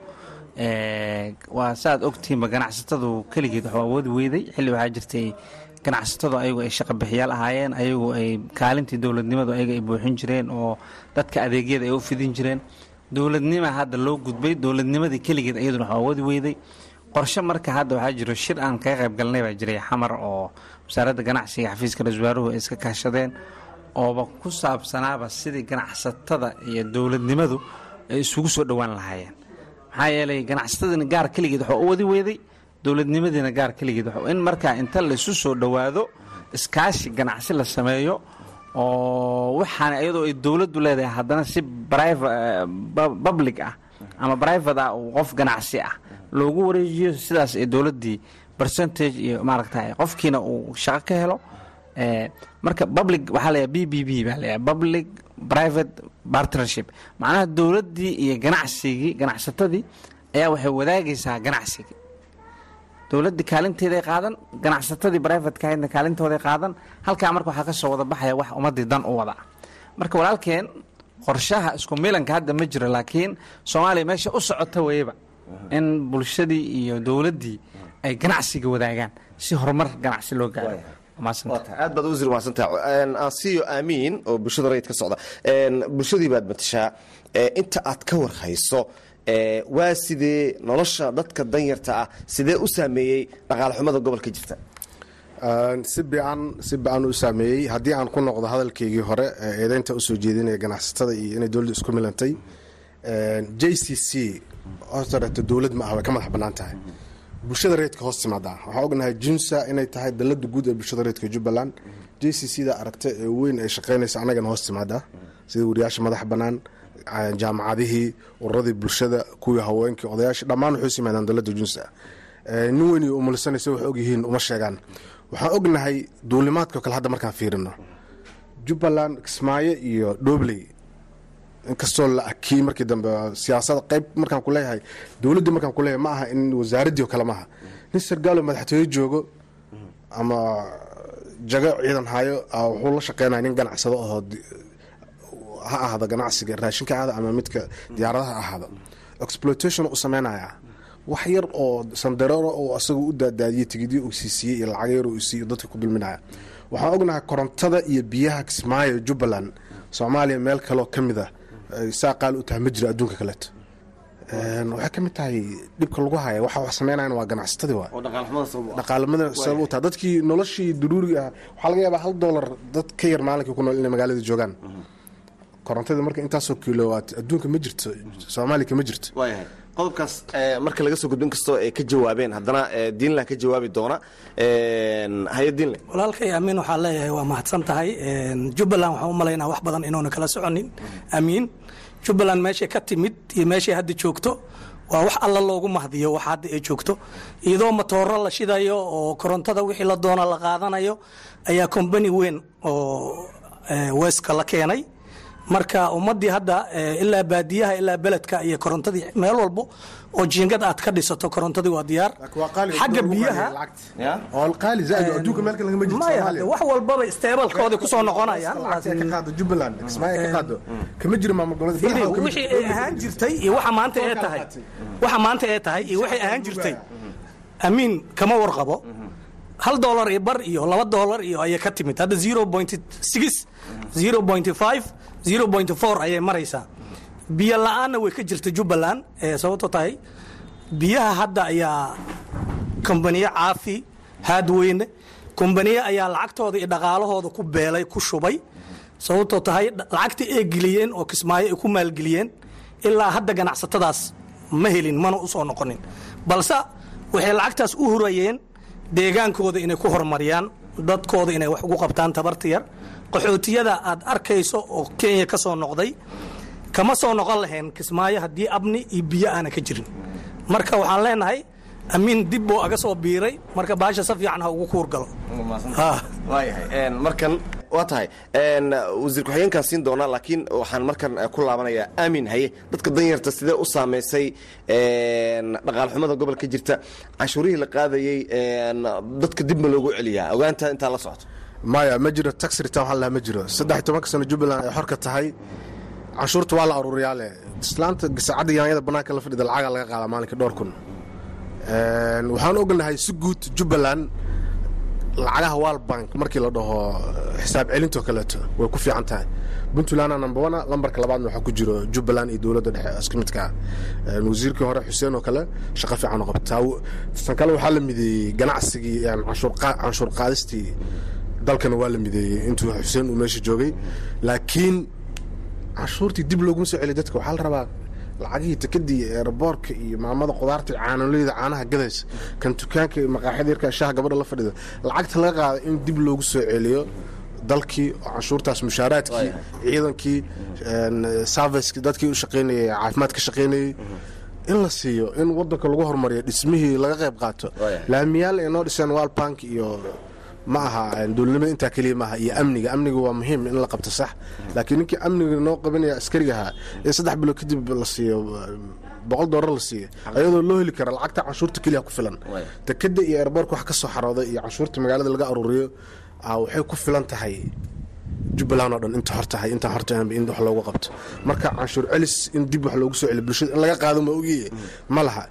waa saaad ogtihiinba ganacsatadu keligeed waxuu awoodi weyday xilli waxaa jirtay ganacsatadu ayagu ay shaqabixiyaal ahaayeen ayagu ay kaalintii dowladnimadu ayaga ay buuxin jireen oo dadka adeegyada ay u fidin jireen dowladnima hadda loo gudbay dowladnimadii keligeed iyaduna waxuu awoodi weyday qorshe marka hadda waxaa jiro shir aan kaga qayb galnay baa jiray xamar oo wasaaradda ganacsiga xafiiska ra-isul wasaaruhu ay iska kaashadeen ooba ku saabsanaaba sidii ganacsatada iyo dowladnimadu ay isugu soo dhowaan lahaayeen maxaa yeelay ganacsatadina gaar keligeed waxuu u wadi weyday dowladnimadiina gaar keligeed in markaa inta laysu soo dhowaado iskaashi ganacsi la sameeyo oo waxaana iyadoo ay dowladdu leedahay haddana si public ah ama private ah uu qof ganacsi ah loogu wareejiyo sidaas ee dowladdii percentage iyo maaragta qofkiina uu shaqo ka helo marka public waxaa layahay b b b baa layahay public private partnership macnaha dowladdii iyo ganacsigii ganacsatadii ayaa waxay wadaagaysaa ganacsigii dowladdii kaalinteeday qaadan ganacsatadii brivatka ahaydna kaalintooday qaadan halkaa marka waxaa ka soo wada baxaya wax ummaddii dan u wada marka walaalkeen qorshaha isku milanka hadda ma jiro laakiin soomaaliya meesha u socota weyba in bulshadii iyo dowladdii ay ganacsiga wadaagaan si horumar ganacsi loo gaaro aad baad wasiir mahadsantaha ansiyo aamiin oo bulshada rayid ka socda bulshadii baad matashaa inta aad ka warhayso waa sidee nolosha dadka danyarta ah sidee u saameeyey dhaqaale xumada gobolka jirta si biican si biican u saameeyey haddii aan ku noqdo hadalkaygii hore eedeynta usoo jeedinaya ganacsatada iyo inay dowladda isku milantay j c c hortareeto dowlad ma ah way ka madax bannaan tahay bulshada reedka hoos timaadaa waxaa ognahay junsa inay tahay dalada guud ee bulshada reedka jubbaland j c c da aragta ee weyn ay shaqaynaysa annagana hoos timaadaa sida wariyaasha madax bannaan jaamacadihii ururadii bulshada kuwii haweenkii odayaashii dhammaan waxay simaadaan dalada junsa nin weyn iyo umulisanaysa wax ogyihiin uma sheegaan waxaan ognahay duulimaadka kale hadda markaan fiirino jubbaland kismaayo iyo dhobley inkastoo la akiyey markii dambe siyaasada qayb markaan ku leeyahay dowladdii markaan ku leeyahay ma aha in wasaaraddii oo kale maaha nin sargaalo madaxtooye joogo ama jago ciidan hayo wuxuu la shaqeynaya nin ganacsado ahoo ha ahaado ganacsiga raashinka ahaada ama midka diyaaradaha ahaado exploitation u sameynaya wax yar oo sandareero oo asagu u daadaadiyey tigidyo uu siisiiyey iyo lacag yar uu siiyo dadka ku dulminaya waxaan ognahay korontada iyo biyaha kismaayo jubbaland soomaaliya meel kaleoo ka mid ah saa qaali u tahay ma jiro adduunka kaleeto waxay ka mid tahay dhibka lagu haya waxa wax sameynayan waa ganacsatadii waa dhaqaalamada sabab u tahay dadkii noloshii daruuriga ah waxaa laga yaabaa hal doolar dad ka yar maalinkii ku nool inay magaalada joogaan korontadii marka intaasoo kilowaat adduunka ma jirto soomaaliya kama jirto waayahay qodobkaas marka laga soo gudbo inkastoo ay ka jawaabeen haddana diinland ka jawaabi doona haye diinle walaalkay amiin waxaa leeyahay waa mahadsan tahay jubbaland waxaan u malaynaa wax badan inuuna kala soconin amiin jubbaland meeshay ka timid iyo meeshay hadda joogto waa wax alla loogu mahdiyo wax hadda ay joogto iyadoo matooro la shidayo oo korontada wixii la doona la qaadanayo ayaa kombani weyn oo weeska la keenay marka ummadii hadda ilaa baadiyaha ilaa beledka iyo korontadii meel walbo oo jiingad aad ka dhisato korontadii waa diyaar xagga biyaha maya wax walbaba isteebalkooda kusoo noqonayawixii ay ahaan jirtay iyo waxa maanta ee tahay waxa maanta ee tahay iyo waxay ahaan jirtay amiin kama warqabo hal dolar iyo bar iyo laba dolar iyo ayay ka timid hadda zero point six zero point five zero point four ayay maraysaa biyo la-aanna way ka jirta jubbaland sababto tahay biyaha hadda ayaa kombaniye caafi haadweyne kombaniye ayaa lacagtooda iyo dhaqaalahooda ku beelay ku shubay sababtoo tahay lacagta ay geliyeen oo kismaayo ay ku maalgeliyeen ilaa hadda ganacsatadaas ma helin mana u soo noqonin balse waxay lacagtaas u hurayeen deegaankooda inay ku horumariyaan dadkooda inay wax ugu qabtaan tabarta yar qaxootiyada aad arkayso oo kenya ka soo noqday kama soo noqon lahayn kismaayo haddii abni iyo biyo aana ka jirin marka waxaan leenahay amiin dib buu aga soo biiray marka baasha si fiican ha ugu kuurgalo waayahay markan waa tahay wasiir ku-xigeenkaan siin doonaa laakiin waxaan markan ku laabanayaa aamin haye dadka danyarta sidee u saamaysay dhaqaal xumada gobolka jirta canshuurihii la qaadayey dadka dib ma loogu celiyaa ogaanta intaa la socoto maya ma jiro tax return waxaa lahaa ma jiro saddex tobanka sano jubbaland ay xorka tahay canshuurta waa la aruuriyaa leh islaanta gasacadda yaanyada bannaanka la fadhida lacagaa laga qaadaa maalinka dhowr kun waxaan ognahay si guud jubbaland lacagaha walbank markii la dhaho xisaab celintoo kaleeto way ku fiican tahay puntlandna number one lambarka labaadna waxaa ku jiro jubbaland iyo dowladda dhexe isku midkaa wasiirkii hore xuseen oo kale shaqo fiican oo qabtaa tan kale waxaa la mideeyey ganacsigii canshuur qaadistii dalkana waa la mideeyey intuu xuseen uu meesha joogay laakiin canshuurtii dib looguma soo celiy dadka waxaa la rabaa lacagihii tekadii eeraboorka iyo maamada qudaarta caanoleyda caanaha gadaysa kan dukaanka maqaaxyada yarkaa shaha gabadha la fadhida lacagta laga qaada in dib loogu soo celiyo dalkii oo canshuurtaas mushaaraadkii ciidankii serviceki dadkii u shaqaynayay caafimaad ka shaqaynayey in la siiyo in wadanka lagu horumariyo dhismihii laga qayb qaato laamiyaal ay noo dhiseen walbank iyo ma aha dowladnimada intaa keliya maaha iyo amniga amniga waa muhiim in la qabto sax laakiin ninkii amniga noo qabanaya askariga ahaa in saddex bilood kadib la siiyo boqol doolar la siiyo ayadoo loo heli kara lacagta canshuurta keliya ku filan dekada iyo airboorka wax ka soo xarooda iyo canshuurta magaalada laga aruuriyo waxay ku filan tahay jubbaland oo dhan inta hor tahay intaan hor tahay in wax loogu qabto marka canshuur celis in dib wax loogu soo celiyo bulshada in laga qaado ma ogiye ma laha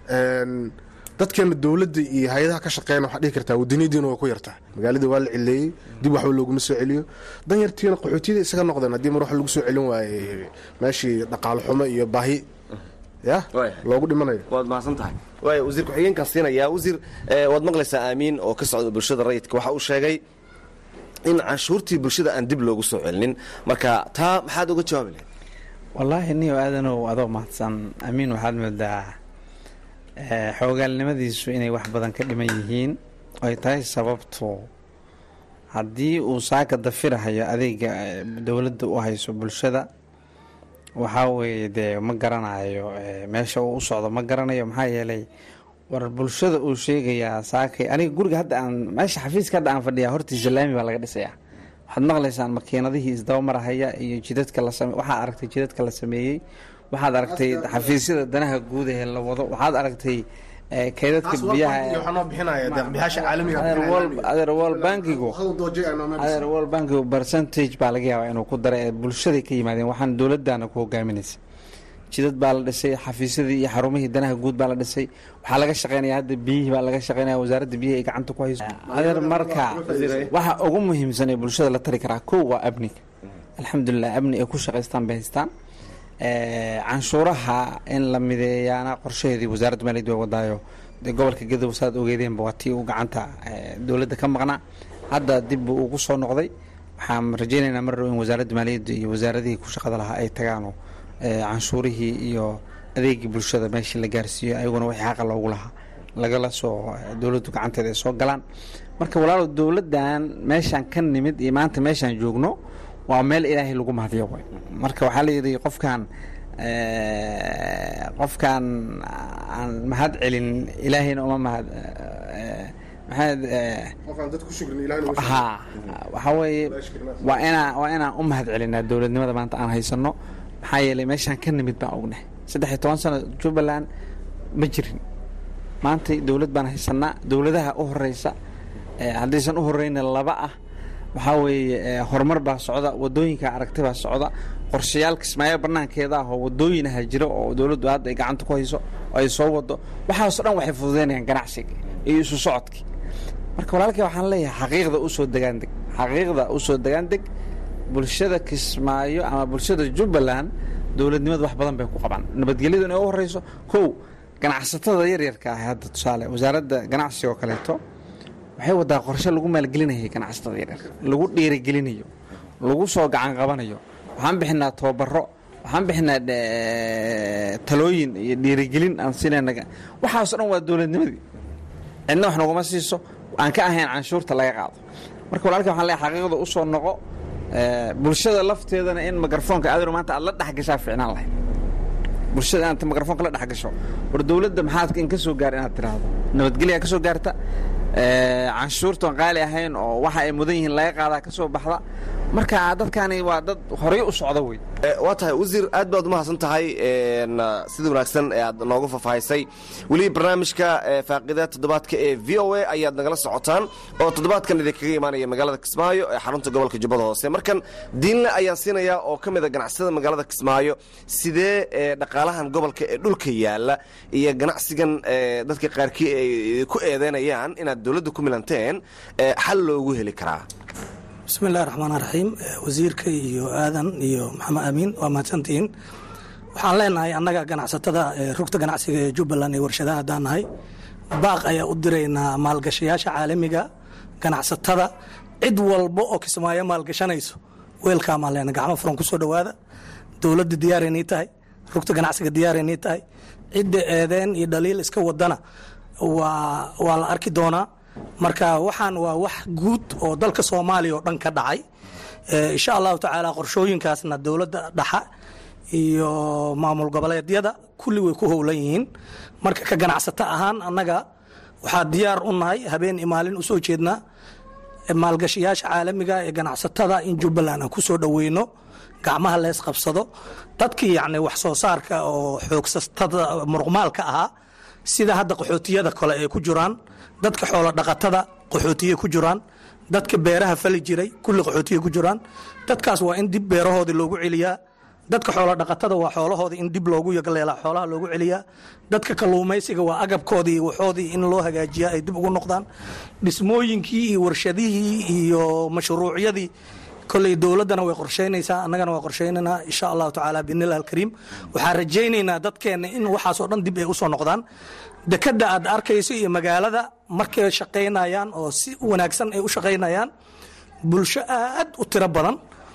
dadkeena dowladda iyo hay-adaha ka shaqeeyana waxaa dhihi kartaa wadaniyadiina waa ku yartaa magaalada waa la cileeyey dib waxba looguma soo celiyo danyartiina qaxootiyada isaga noqdeen haddii mar wax lagu soo celin waayey meeshii dhaqaalo xumo iyo baahi ya loogu dhimanayo waad mahadsan tahay waaya wasiir ku-xigeenkaa siinayaa wasiir waad maqlaysaa aamiin oo ka socda bulshada rayidka waxa uu sheegay in canshuurtii bulshada aan dib loogu soo celinin marka taa maxaad uga jawaabi lahayd wallaahi niyo aadanow adoo mahadsan amiin waxaad moodaa xoogaalnimadiisu inay wax badan ka dhiman yihiin ay tahay sababtu haddii uu saaka dafirahayo adeega dowladda u hayso bulshada waxaa weeye dee ma garanayo meesha uu u socdo ma garanayo maxaa yeelay war bulshada uu sheegayaa saakay aniga guriga hadda aan meesha xafiiska hadda aan fadhiyaa hortiisa laami baa laga dhisayaa waxaad maqlaysaan makiinadihii isdabamarahaya iyo jidadka la same waxaad aragtay jidadka la sameeyey waxaad aragtay xafiisyada danaha guud ee la wado waxaad aragtay kaydadka biyaha wol bankigu adeer wol bankigu percentage baa laga yaabaa inuu ku daray ee bulshaday ka yimaadeen waxaan dowladana ku hogaaminaysa jidad baa la dhisay xafiisyadii iyo xarumihii danaha guud baa la dhisay waxaa laga shaqeynaya hadda biyihii baa laga shaqeynaya wasaaradda biyaha ay gacanta ku hayso adeer marka waxa ugu muhiimsan ee bulshada la tari karaa kow waa amniga alxamdulilah amni ay ku shaqaystaan bay haystaan canshuuraha in la mideeyaana qorshaheedii wasaaradda maaliyadda waa wadaayo dee gobolka gadow saad ogeedeenba waa tii uu gacanta dowladda ka maqnaa hadda dib buu ugu soo noqday waxaan rajeynaynaa mar dhow in wasaaradda maaliyadda iyo wasaaradihii ku shaqada lahaa ay tagaano canshuurihii iyo adeegii bulshada meeshii la gaarsiiyo ayaguna wixii xaqa loogu lahaa lagala soo dowladdu gacanteeda ay soo galaan marka walaalo dowladdan meeshaan ka nimid iyo maanta meeshaan joogno waa meel ilaahay lagu mahadiyo way marka waxaa la yidhi qofkaan qofkaan aan mahad celin ilaahayna uma mahad maxaad ha waxaa weeye waa inaa waa inaan u mahad celinaa dowladnimada maanta aan haysano maxaa yeelay meeshaan ka nimid baan ognahay saddex iyo toban sano jubbaland ma jirin maanta dowlad baan haysanaa dowladaha u horeysa haddaysan u horeyna laba ah waxaa weeye horumar baa socda wadooyinka aragti baa socda qorshayaal kismaayo banaankeeda ah oo wadooyin aha jiro oo dowladdu hadda ay gacanta ku hayso oo ay soo wado waxaasoo dhan waxay fududeynayaan ganacsiga iyo isu socodkii marka walaalkii waxaan leeyahay xaqiiqda usoo degaandeg xaqiiqda usoo degaandeg bulshada kismaayo ama bulshada jubbaland dowladnimadu wax badan bay ku qabaan nabadgelyadu inay u horeyso kow ganacsatada yaryarka ah hadda tusaale wasaaradda ganacsiga oo kaleeto waxay wadaa qorshe lagu maalgelinayay ganacsatada yaryarka lagu dhiirigelinayo lagu soo gacan qabanayo waxaan bixinaa tababaro waxaan bixinaa talooyin iyo dhiirigelin aan siinayna waxaasoo dhan waa dowladnimadii cidna wax naguma siiso aan ka ahayn canshuurta laga qaado marka walaalka waxaan leeyahay xaqiiqda u soo noqo bulshada lafteedana in mikrafoonka aadaro maanta aad la dhexgashaa ficnaan lahayd bulshada inaad mikrafoonka la dhexgasho war dowladda maxaad in ka soo gaar inaad tiraahdo nabadgelyaa ka soo gaarta canshuurtoon qaali ahayn oo waxa ay mudan yihiin laga qaadaa ka soo baxda marka dadkani waa dad horay u socda wey waa tahay wasiir aad baad umahadsan tahay sida wanaagsan ee aad noogu faahfaahisay weli barnaamijka faaqida toddobaadka ee v o a ayaad nagala socotaan oo toddobaadkan idinkaga imaanaya magaalada kismaayo ee xarunta gobolka jubbada hoose markan diinle ayaan siinayaa oo ka mid a ganacsada magaalada kismaayo sidee dhaqaalahan gobolka ee dhulka yaala iyo ganacsigan dadka qaarkii ay ku eedeynayaan inaad dowladda ku milanteen xal loogu heli karaa bismi illahi raxmaan raxiim wasiirka iyo aadan iyo maxamed amiin waa mahadsantihiin waxaan leenahay annaga ganacsatada rugta ganacsiga ee jubbaland ee warshadaha haddaan nahay baaq ayaa u diraynaa maalgashayaasha caalamiga ganacsatada cid walba oo kismaayo maalgashanayso weelkaamaan leenahay gacmo furan ku soo dhowaada dowladda diyaaraynii tahay rugta ganacsiga diyaaraynii tahay cidda eedeen iyo dhaliil iska wadana waa waa la arki doonaa marka waxaan waa wax guud oo dalka soomaaliya oo dhan ka dhacay insha allahu tacaala qorshooyinkaasna dowladda dhaxa iyo maamul goboleedyada kulli way ku howlan yihiin marka ka ganacsato ahaan annaga waxaa diyaar u nahay habeen iyo maalin u soo jeednaa maalgashayaasha caalamiga ee ganacsatada in jubbaland aan ku soo dhoweyno gacmaha lees qabsado dadkii yacni wax soo saarka oo xoogsatada muruqmaalka ahaa sida hadda qaxootiyada kale ay ku jiraan dadka xoolo dhaqatada qaxootiye ku jiraan dadka beeraha fali jiray kulli qaxootiye ku jiraan dadkaas waa in dib beerahoodii loogu celiyaa dadka xoolo dhaqatada waa xoolahoodii in dib loogu yagleelaa xoolaha loogu celiyaa dadka kalluumaysiga waa agabkoodii iyo waxoodii in loo hagaajiyaa ay dib ugu noqdaan dhismooyinkii iyo warshadihii iyo mashruucyadii koley dowladdana way qorshaynaysaa annagana waa qorshaynaynaa insha allahu tacaala biidnillahi alkariim waxaan rajaynaynaa dadkeenna in waxaasoo dhan dib ay u soo noqdaan dekadda aad arkayso iyo magaalada markay shaqaynayaan oo si wanaagsan ay u shaqaynayaan bulsho aad u tiro badan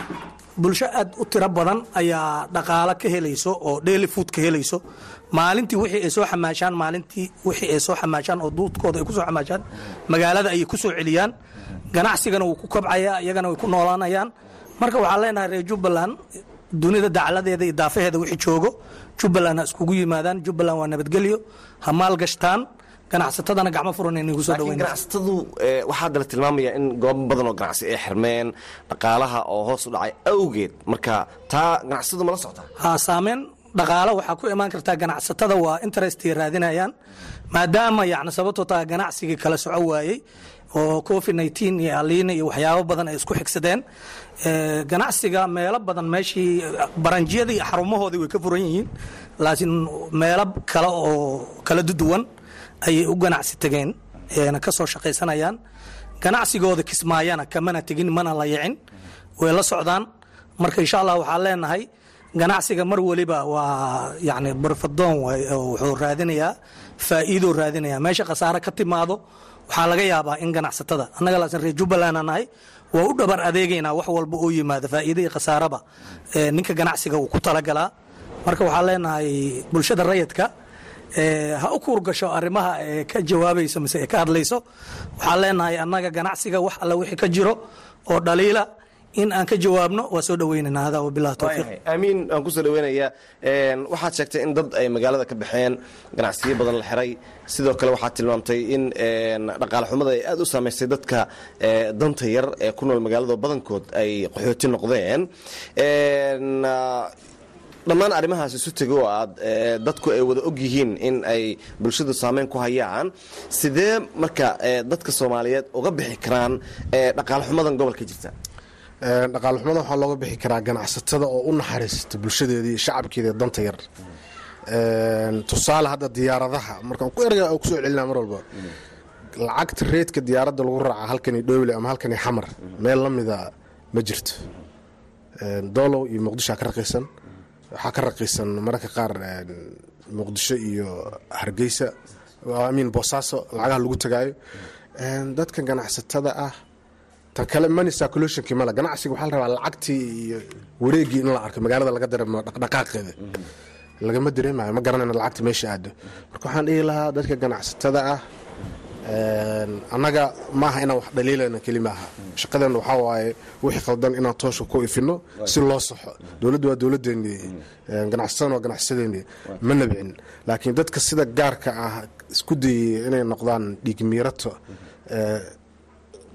bulsho aad u tiro badan ayaa dhaqaalo ka helayso oo daily food ka helayso maalintii wixii ay soo xamaashaan maalintii wixii ay soo xamaashaan oo duudkooda ay ku soo xamaashaan magaalada ayay ku soo celiyaan ganacsigana wuu ku kobcayaa iyagana way ku noolaanayaan marka waxaan leenahay reer jubbaland dunida dacladeeda iyo daafaheeda wixii joogo jubbaland ha iskugu yimaadaan jubbaland waa nabadgelyo ha maalgashtaan ganacsatadana gacmo furan inay kusoo laakiin ganacsatadu waxaa hadda la tilmaamaya in goobo badan oo ganacsi ay xirmeen dhaqaalaha oo hoos u dhacay awgeed marka taa ganacsatadu ma la soctaa ha saameyn dhaqaalo waxaa ku imaan kartaa ganacsatada waa interestay raadinayaan maadaama yani sababtoo taa ganacsigii kala soco waayey oo covid nteen iyo aliina iyo waxyaabo badan ay isku xigsadeen ganacsiga meelo badan meeshii baranjiyadii xarumahoodii way ka furan yihiin laakiin meelo kale oo kala duwan ayay u ganacsi tageen na ka soo shaqaysanayaan ganacsigooda kismaayana kamana tegin mana la yicin way la socdaan marka insha allah waxaan leenahay ganacsiga mar weliba waa yani barfadoon wuxuu raadinayaa faa'iidoo raadinaya meesha khasaare ka timaado waxaa laga yaabaa in ganacsatada annaga laasin reer jubbaland aan nahay waa u dhabar adeegaynaa wax walba oo yimaada faa'iida iyo khasaaraba ninka ganacsiga uu ku talagalaa marka waxaan leenahay bulshada rayidka ha u kuurgasho arrimaha ee ka jawaabayso mise ee ka hadlayso waxaan leenahay annaga ganacsiga wax alle wixii ka jiro oo dhaliila in aan ka jawaabno waa soo dhaweynana hada wabilahi towfiiq aamiin aan kusoo dhaweynayaa waxaad sheegtay in dad ay magaalada ka baxeen ganacsiyo badan la xiray sidoo kale waxaad tilmaamtay in dhaqaale xumada ay aad u saamaysay dadka danta yar ee ku nool magaalada badankood ay qaxooti noqdeen dhammaan arrimahaas isu tego oo aad dadku ay wada og yihiin in ay bulshadu saameyn ku hayaan sidee marka dadka soomaaliyeed uga bixi karaan dhaqaale xumadan gobolka jirta dhaqaale xumada waxaa looga bixi karaa ganacsatada oo u naxariista bulshadeeda iyo shacabkeeda danta yar tusaale hadda diyaaradaha markaan ku erga oo kusoo celinaa mar walba lacagta reedka diyaaradda lagu raaca halkani dhowle ama halkani xamar meel la mida ma jirto doolow iyo muqdishoa ka raqiisan waxaa ka raqiisan mararka qaar muqdisho iyo hargeysa amiin boosaaso lacagaha lagu tagaayo dadka ganacsatada ah tan kale money circulationkii male ganacsiga waxaa la rabaa lacagtii iyo wareegii in la arko magaalada laga dareemo dhaqdhaqaaqeeda lagama dareemayo ma garanayna lacagta meesha aado marka waxaan dhihi lahaa dadka ganacsatada ah annaga maaha inaan wax dhaliilana keli maaha shaqadeena waxaa waaye wixii khaldan inaan toosha ku ifino si loo saxo dowladdu waa dowladdeennii ganacsatadana waa ganacsadeennii ma nabcin laakiin dadka sida gaarka ah isku dayay inay noqdaan dhiigmiirato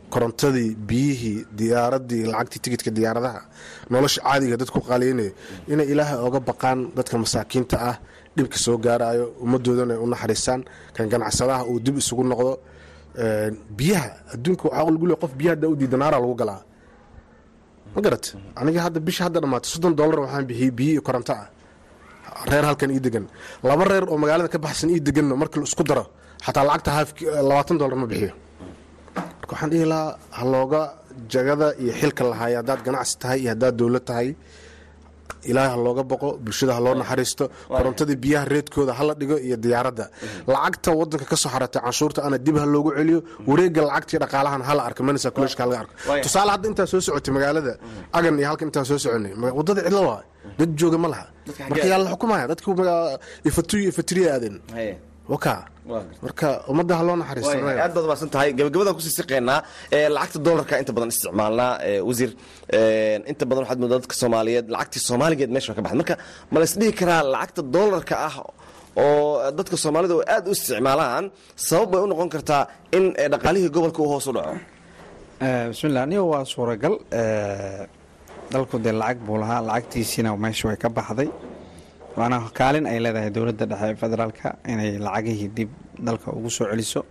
korontadii biyihii diyaaradii lacagtii tigidka diyaaradaha nolosha caadiga dadku qaaliynaya inay ilaahay oga baqaan dadka masaakiinta ah dhibka soo gaarayo ummadoodana ay u naxariistaan kan ganacsadaha uu dib isugu noqdo biyaha adduunka waxaa lagu leey qof biyaha haddaa u diida naara lagu galaa ma garat aniga hadda bisha hadda dhammaatay soddon dollar waxaan bixiyey biyo iyo koronto ah reer halkan ii degan laba reer oo magaalada ka baxsan ii deganno marka la isku daro xataa lacagta haaf labaatan dollar ma bixiyo marka waxaan dhihi lahaa ha looga jagada iyo xilka lahaaya haddaad ganacsi tahay iyo haddaad dowlad tahay ilaahay ha looga boqo bulshada ha loo naxariisto korontadii biyaha reedkooda hala dhigo iyo diyaaradda lacagta wadanka ka soo xaratay canshuurta ana dib ha loogu celiyo wareega lacagtii dhaqaalahan hala arko manisa kuleshka halaga arko tusaale hadda intaa soo socotay magaalada agan iyo halkan intaan soo soconay wadada cidlo waa dad jooga ma laha marka yaa la xukumaya dadku ifatuyo ifatiriya aadeen waka marka ummadda ha loo naxariisto aad baad umaasan tahay gabagabadaan kusii siqeynaa lacagta dolarka inta badan isticmaalnaa wasiir inta badan waxaad moodaa dadka soomaaliyeed lacagtii soomaaligeed meesha ka baxda marka ma la isdhihi karaa lacagta dolarka ah oo dadka soomaalida oo aad u isticmaalaan sabab bay u noqon kartaa in dhaqaalihii gobolka uu hoos u dhaco bismillah aniga waa suuragal dalku dee lacag buu lahaa lacagtiisiina meesha way ka baxday waana kaalin ay leedahay dowladda dhexe ee federaalka inay lacagihii dib dalka ugu soo celiso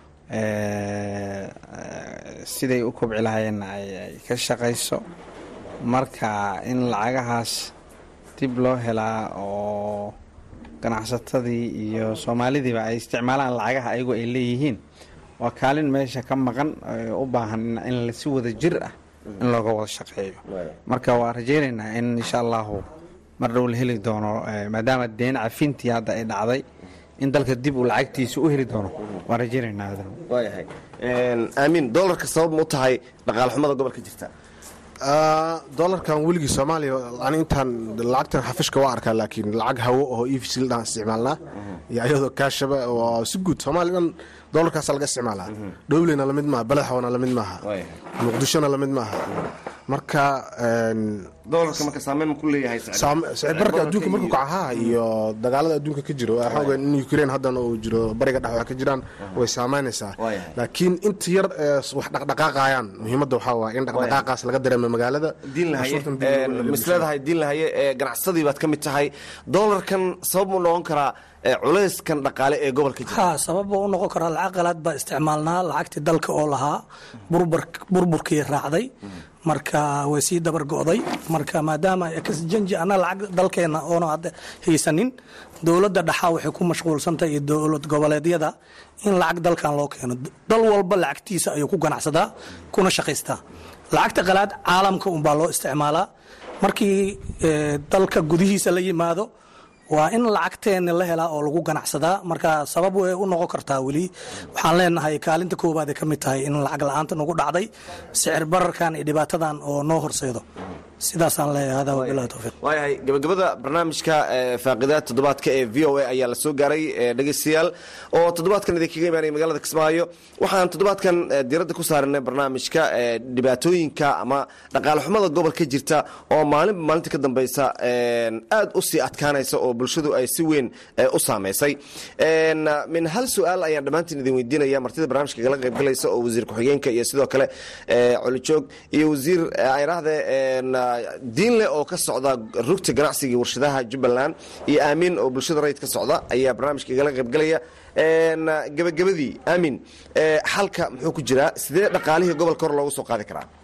siday u kobci lahaayeenna ay ka shaqayso marka in lacagahaas dib loo helaa oo ganacsatadii iyo soomaalidiiba ay isticmaalaan lacagaha ayagu ay leeyihiin waa kaalin meesha ka maqan u baahan in si wada jir ah in looga wada shaqeeyo marka waa rajaynaynaa in insha allahu mar dhow la heli doono maadaama deen cafintii hadda ay dhacday in dalka dib uu lacagtiisa u heli doono waan rajaynaynaa waayahay aamin dolarka sabab ma u tahay dhaqaale xumada gobolka jirta dolarkan weligii soomaaliya ani intaan lacagtan xafishka waa arkaa laakiin lacag hawo oo e v c ladhaan isticmaalnaa iyo ayadoo kaashaba oo si guud soomaaliya dhan dolarkaasa laga isticmaalaa dhowleyna lamid maaha balaxwana lamid maaha muqdishona lamid maaha marka dolarka marka saameyn ma ku leeyahay sicirbarka adduunka markuu kacahaa iyo dagaalada adduunka ka jiro xoogan in ukraine haddana uu jiro bariga dhex wax ka jiraan way saameynaysaa laakiin inta yar ee wax dhaqdhaqaaqayaan muhiimadda waxaa waaya in dhaqdhaqaaqaas laga dareemo magaalada misleedahay diin lahaye ee ganacsadii baad ka mid tahay dolarkan sabab mu noqon karaa culayskan dhaqaale ee gobolka jira ha sababa u noqon karaa lacag qalaad baa isticmaalnaa lacagtii dalka oo lahaa burburkii raacday marka way sii dabar go'day marka maadaama janji ana lacag dalkeena oona hadda haysanin dowladda dhaxaa waxay ku mashquulsantahay iyo dowlad goboleedyada in lacag dalkan loo keeno dal walba lacagtiisa ayuu ku ganacsadaa kuna shaqaystaa lacagta qalaad caalamka unbaa loo isticmaalaa markii dalka gudihiisa la yimaado waa in lacagteena la helaa oo lagu ganacsadaa marka sabab way u noqon kartaa weli waxaan leenahay kaalinta koowaad ay ka mid tahay in lacag la-aanta nagu dhacday sicir bararkan iyo dhibaatadan oo noo horseedo sidaasaan leeyahay hada wabilahi towfiiq waayahay gabagabada barnaamijka faaqidaad toddobaadka ee v o a ayaa la soo gaaray dhegeystayaal oo toddobaadkan idinkaga imaanaya magaalada kismaayo waxaan toddobaadkan diiradda ku saaranay barnaamijka dhibaatooyinka ama dhaqaale xumada gobolka jirta oo maalinba maalinta ka dambeysa aad u sii adkaanaysa oo bulshadu ay si weyn u saameysay min hal su-aal ayaan dhammaantiin idin weydiinaya martida barnaamijka kala qaybgalaysa oo wasiir ku-xigeenka iyo sidoo kale colijoog iyo wasiir ayraahde diinle oo ka socda rugta ganacsiga warshadaha jubbaland iyo aamin oo bulshada rayid ka socda ayaa barnaamijka igala qaybgalaya gabagabadii aamin xalka muxuu ku jiraa sidee dhaqaalihii gobolka hor loogu soo qaadi karaa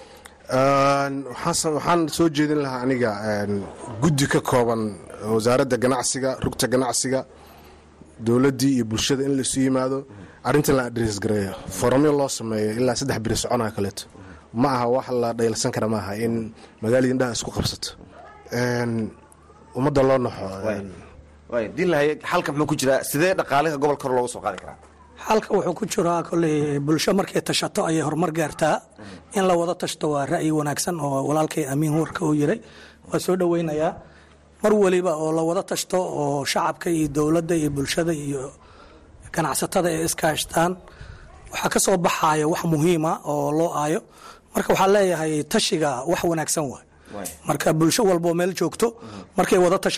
waxaan soo jeedin lahaa aniga guddi ka kooban wasaaradda ganacsiga rugta ganacsiga dowladdii iyo bulshada in laisu yimaado arrintan la adres gareeyo foramyo loo sameeyo ilaa saddex biri soconaa kaleeto ma aha wax la dhayalsan kara maaha in magaalada indhaha isku qabsato ummadda loo naxo diinlahay xalka muxuu ku jiraa sidee dhaqaaliha gobolka hor loogu soo qaadi karaa xalka wuxuu ku jiraa koley bulsho markay tashato ayay horumar gaartaa in la wada tashto waa ra'yi wanaagsan oo walaalkay amiin warka uu yiray waa soo dhoweynayaa mar weliba oo la wada tashto oo shacabka iyo dowladda iyo bulshada iyo ganacsatada ay iskaashtaan waxaa ka soo baxaya wax muhiima oo loo aayo marka waxaa leeyahay tashiga wax wanaagsan waay marka bulsho walboo meel joogto markay wada tashato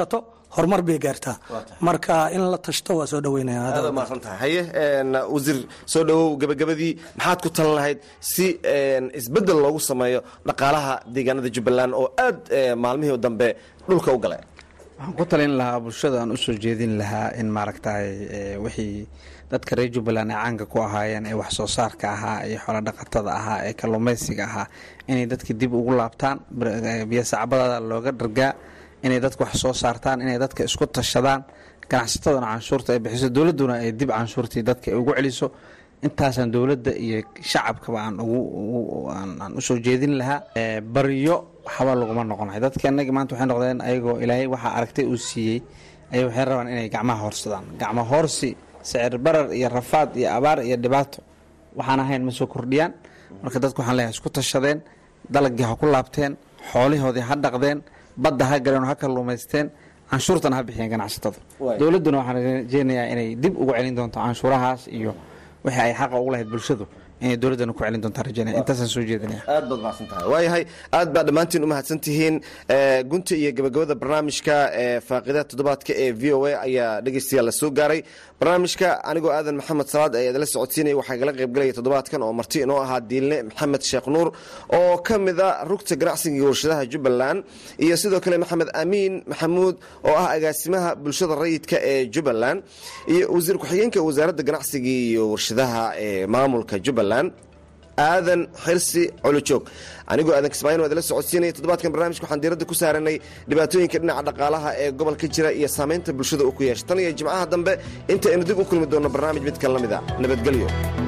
horumar bay gaartaa marka in la tashto waa soo dhaweynaya aad umaasan tahay haye wasiir soo dhowow gebagabadii maxaad ku talan lahayd si isbeddel loogu sameeyo dhaqaalaha deegaanada jubbaland oo aad maalmihii dambe dhulka u galay waxaan ku talin lahaa bulshada aan usoo jeedin lahaa in maaragtay wixii dadka reer jubbaland ay caanka ku ahaayeen ee wax soo saarka ahaa iyo xoolodhaqatada ahaa ee kalluumaysiga ahaa inay dadka dib ugu laabtaan biyosacbadada looga dhargaa inay dadka wax soo saartaan inay dadka isku tashadaan ganacsatadana canshuurta ay bixiso dowladduna ay dib canshuurtii dadka ugu celiso intaasaan dowladda iyo shacabkaba aan aan usoo jeedin lahaa baryo waxba laguma noqonay dadka inagii maanta waxay noqdeen ayagoo ilaahay waxaa aragtay uu siiyey ayay waxay rabaan inay gacmaha hoorsadaan gacmo hoorsi sicir barar iyo rafaad iyo abaar iyo dhibaato waxaan ahayn ma soo kordhiyaan marka dadku waxaan leeyahay isku tashadeen dalagii ha ku laabteen xoolihoodii ha dhaqdeen badda ha galeen oo ha kalluumaysteen canshuurtana ha bixiyeen ganacsatada dowladduna waxaan rajeynayaa inay dib ugu celin doonto canshuurahaas iyo wixii ay xaqa ugu lahayd bulshadu inay dowladdana ku celin doontaa rajeynaya intaasaan soo jeedinaya aad baad mahadsan tahay waayahay aad baa dhammaantiin u mahadsan tihiin gunta iyo gabagabada barnaamijka faaqida toddobaadka ee v o a ayaa dhegeystayaal la soo gaaray barnaamijka anigoo aadan maxamed salaad ayaa idinla socodsiinaya waxaa igala qaybgalaya toddobaadkan oo marti inoo ahaa diilne maxamed sheekh nuur oo ka mida rugta ganacsiga iyo warshadaha jubbaland iyo sidoo kale maxamed amiin maxamuud oo ah agaasimaha bulshada rayidka ee jubbaland iyo wasiir ku-xigeenka wasaaradda ganacsiga iyo warshadaha ee maamulka jubbaland aadan xirsi colojoog anigoo aadan kismaayin waa idinla socodsiinaya toddobaadkan barnaamijka waxaan diiradda ku saaranay dhibaatooyinka dhinaca dhaqaalaha ee gobolka jira iyo saamaynta bulshada uu ku yeesha tan iyo jimcaha dambe inta aynu dib u kulmi doonno barnaamij midkan la mida nabadgelyo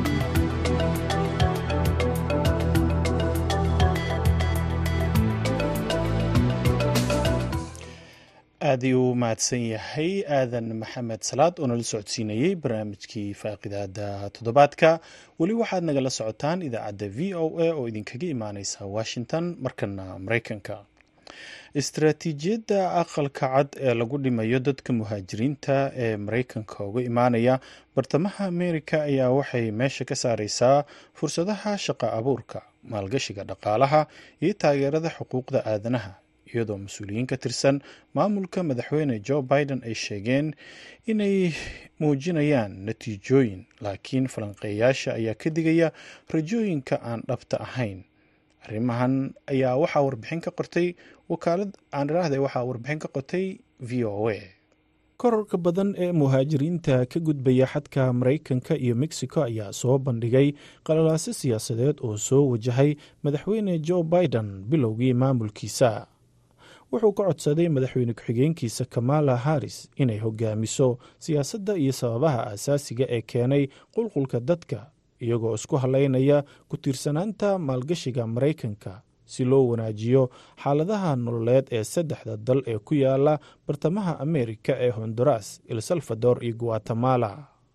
aad ayuu u mahadsan yahay aadan maxamed salaad oo nala socodsiinayey barnaamijkii faaqidaada toddobaadka weli waxaad nagala socotaan idaacadda v o a oo idinkaga imaaneysa washington markana mareykanka istaraatiijiyadda aqalka cad ee lagu dhimayo dadka muhaajiriinta ee mareykanka uga imaanaya bartamaha amerika ayaa waxay meesha ka saareysaa fursadaha shaqa abuurka maalgashiga dhaqaalaha iyo taageerada xuquuqda aadanaha iyadoo mas-uuliyiin ka tirsan maamulka madaxweyne joe biden ay sheegeen inay muujinayaan natiijooyin laakiin falanqeeyaasha ayaa ka digaya rajooyinka aan dhabta ahayn arrimahan ayaa waxaa warbixin ka qortay wakaalad aan iraahday waxaa warbixin ka qortay v o a kororka badan ee muhaajiriinta ka gudbaya xadka maraykanka iyo mexico ayaa soo bandhigay qalalaaso siyaasadeed oo soo wajahay madaxweyne joe biden bilowgii maamulkiisa wuxuu ka codsaday madaxweyne ku-xigeenkiisa kamala harris inay hogaamiso siyaasadda iyo sababaha aasaasiga ee keenay qulqulka dadka iyagoo isku haleynaya ku tiirsanaanta maalgashiga maraykanka si loo wanaajiyo xaaladaha nololeed ee saddexda dal ee ku yaala bartamaha ameerika ee honduras el salvador iyo guatemala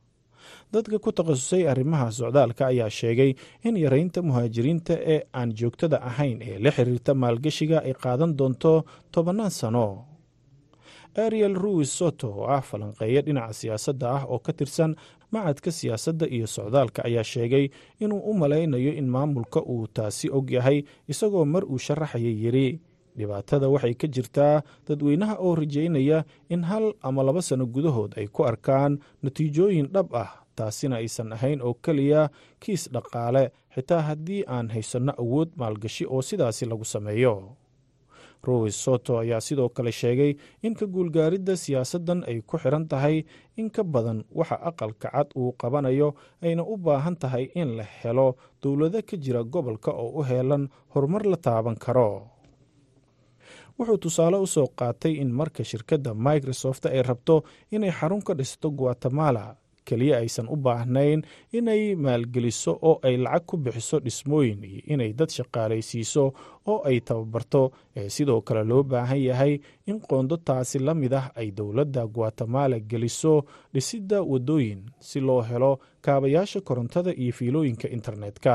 dadka ku takhasusay arrimaha socdaalka ayaa sheegay in yareynta muhaajiriinta ee aan joogtada ahayn ee la xiriirta maalgashiga ay qaadan doonto tobannaan sano ariel ruis soto oo ah falanqeeya dhinaca siyaasadda ah oo ka tirsan macadka siyaasadda iyo socdaalka ayaa sheegay inuu u malaynayo in maamulka uu taasi og yahay isagoo mar uu sharaxaya yiri dhibaatada waxay ka jirtaa dadweynaha oo rajaynaya in hal ama laba sano gudahood ay ku arkaan natiijooyin dhab ah taasina aysan ahayn oo keliya kiis dhaqaale xitaa haddii aan haysanno awood maalgashi oo sidaasi lagu sameeyo rois soto ayaa sidoo kale sheegay in ka guulgaaridda siyaasaddan ay ku xiran tahay in ka badan waxa aqalka cad uu qabanayo ayna u baahan tahay in la helo dowlado ka jira gobolka oo u heelan horumar la taaban karo wuxuu tusaale u soo qaatay in marka shirkadda microsoft ay rabto inay xarun ka dhisto guatemala keliya aysan u baahnayn inay maalgeliso oo ay lacag ku bixiso dhismooyin iyo inay dad shaqaalaysiiso oo ay tababarto ee sidoo kale loo baahan yahay in qoondo taasi la mid ah ay dowladda guatemala geliso dhisidda waddooyin si loo helo kaabayaasha korontada iyo fiilooyinka internetka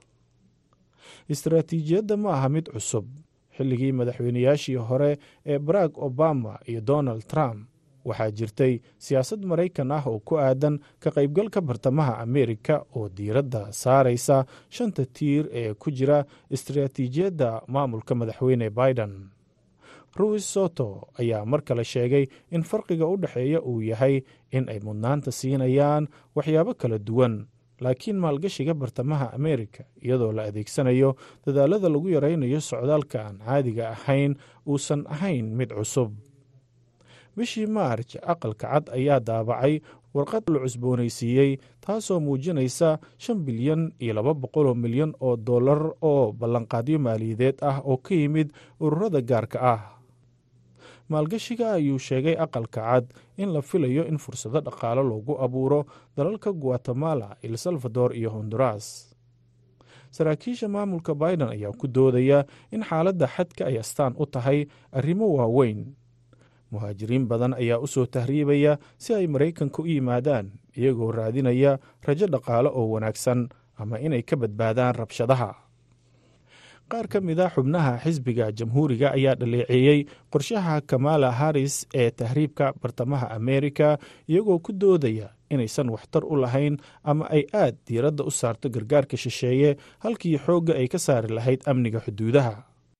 istaraatiijiyadda ma aha mid cusub xilligii madaxweynayaashii hore ee barack obama iyo donald trump waxaa jirtay siyaasad maraykan ah oo ku aadan ka qaybgalka bartamaha ameerika oo diiradda saaraysa shanta tiir ee ku jira istaraatiijiyadda maamulka madaxweyne biden ruis soto ayaa mar kale sheegay in farqiga u dhexeeya uu yahay in ay mudnaanta siinayaan waxyaabo kala duwan laakiin maalgashiga bartamaha ameerika iyadoo la adeegsanayo dadaalada lagu yaraynayo socdaalka aan caadiga ahayn uusan ahayn mid cusub bishii maarj aqalka cad ayaa daabacay warqad la cusboonaysiiyey taasoo muujinaysa shan bilyan iyo laba boqoloo milyan oo dollar oo ballanqaadyo maaliyadeed ah oo ka yimid ururada gaarka ah maalgashiga ayuu sheegay aqalka cad in la filayo in fursado dhaqaale loogu abuuro dalalka guatemala el salvador iyo honduras saraakiisha maamulka biden ayaa ku doodaya in xaaladda xadka ay astaan u tahay arrimo waaweyn muhaajiriin badan ayaa u soo tahriibaya si ay maraykanka u yimaadaan iyagoo raadinaya rajo dhaqaale oo wanaagsan ama inay ka badbaadaan rabshadaha qaar ka mid a xubnaha xisbiga jamhuuriga ayaa dhaleeceeyey qorshaha kamala harris ee tahriibka bartamaha ameerika iyagoo ku doodaya inaysan waxtar u lahayn ama ay aad diiradda u saarto gargaarka shisheeye halkii xoogga ay ka saari lahayd amniga xuduudaha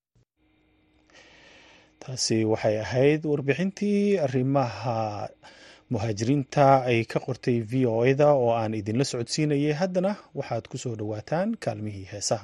taasi waxay ahayd warbixintii arrimaha muhaajiriinta ay ka qortay v o eda oo aan idinla socodsiinayay haddana waxaad ku soo dhowaataan kaalmihii heesaha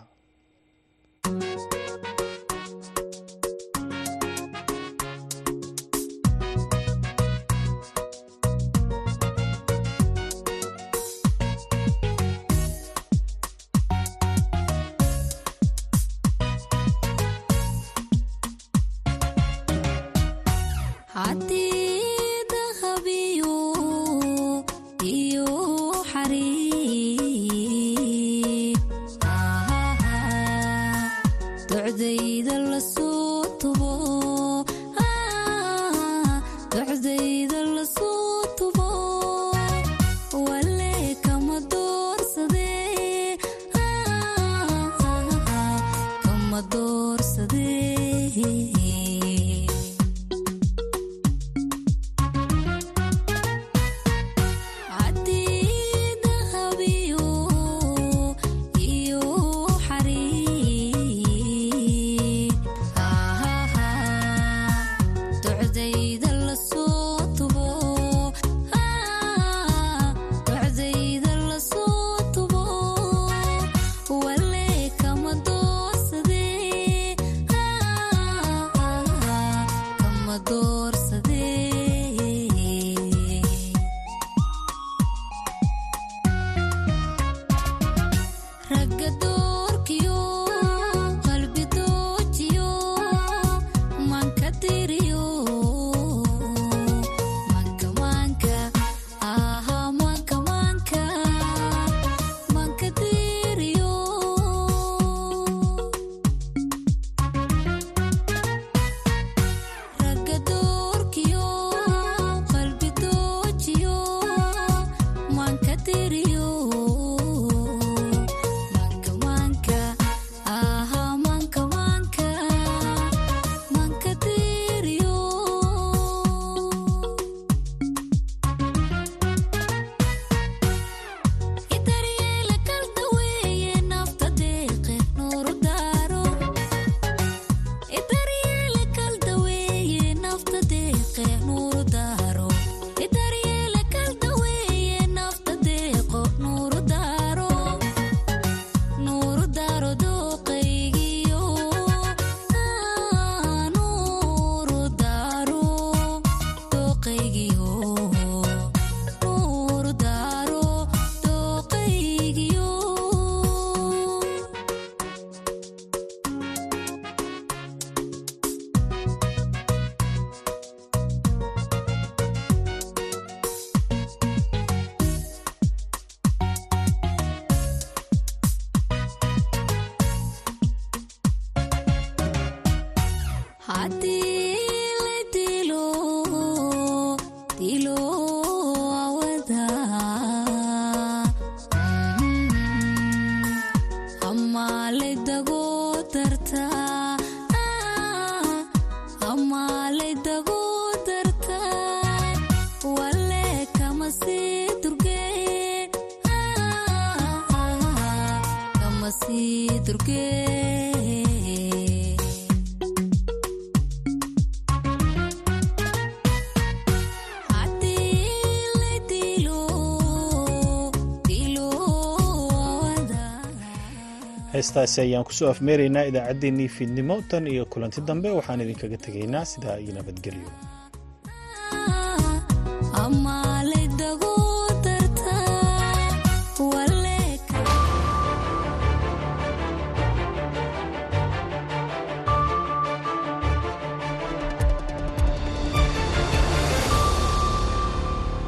heestaasi ayaan kusoo afmeeraynaa idaacaddeenii fiidnimo tan iyo kulanti dambe waxaan idinkaga tegaynaa sidaa iyo nabadgelyo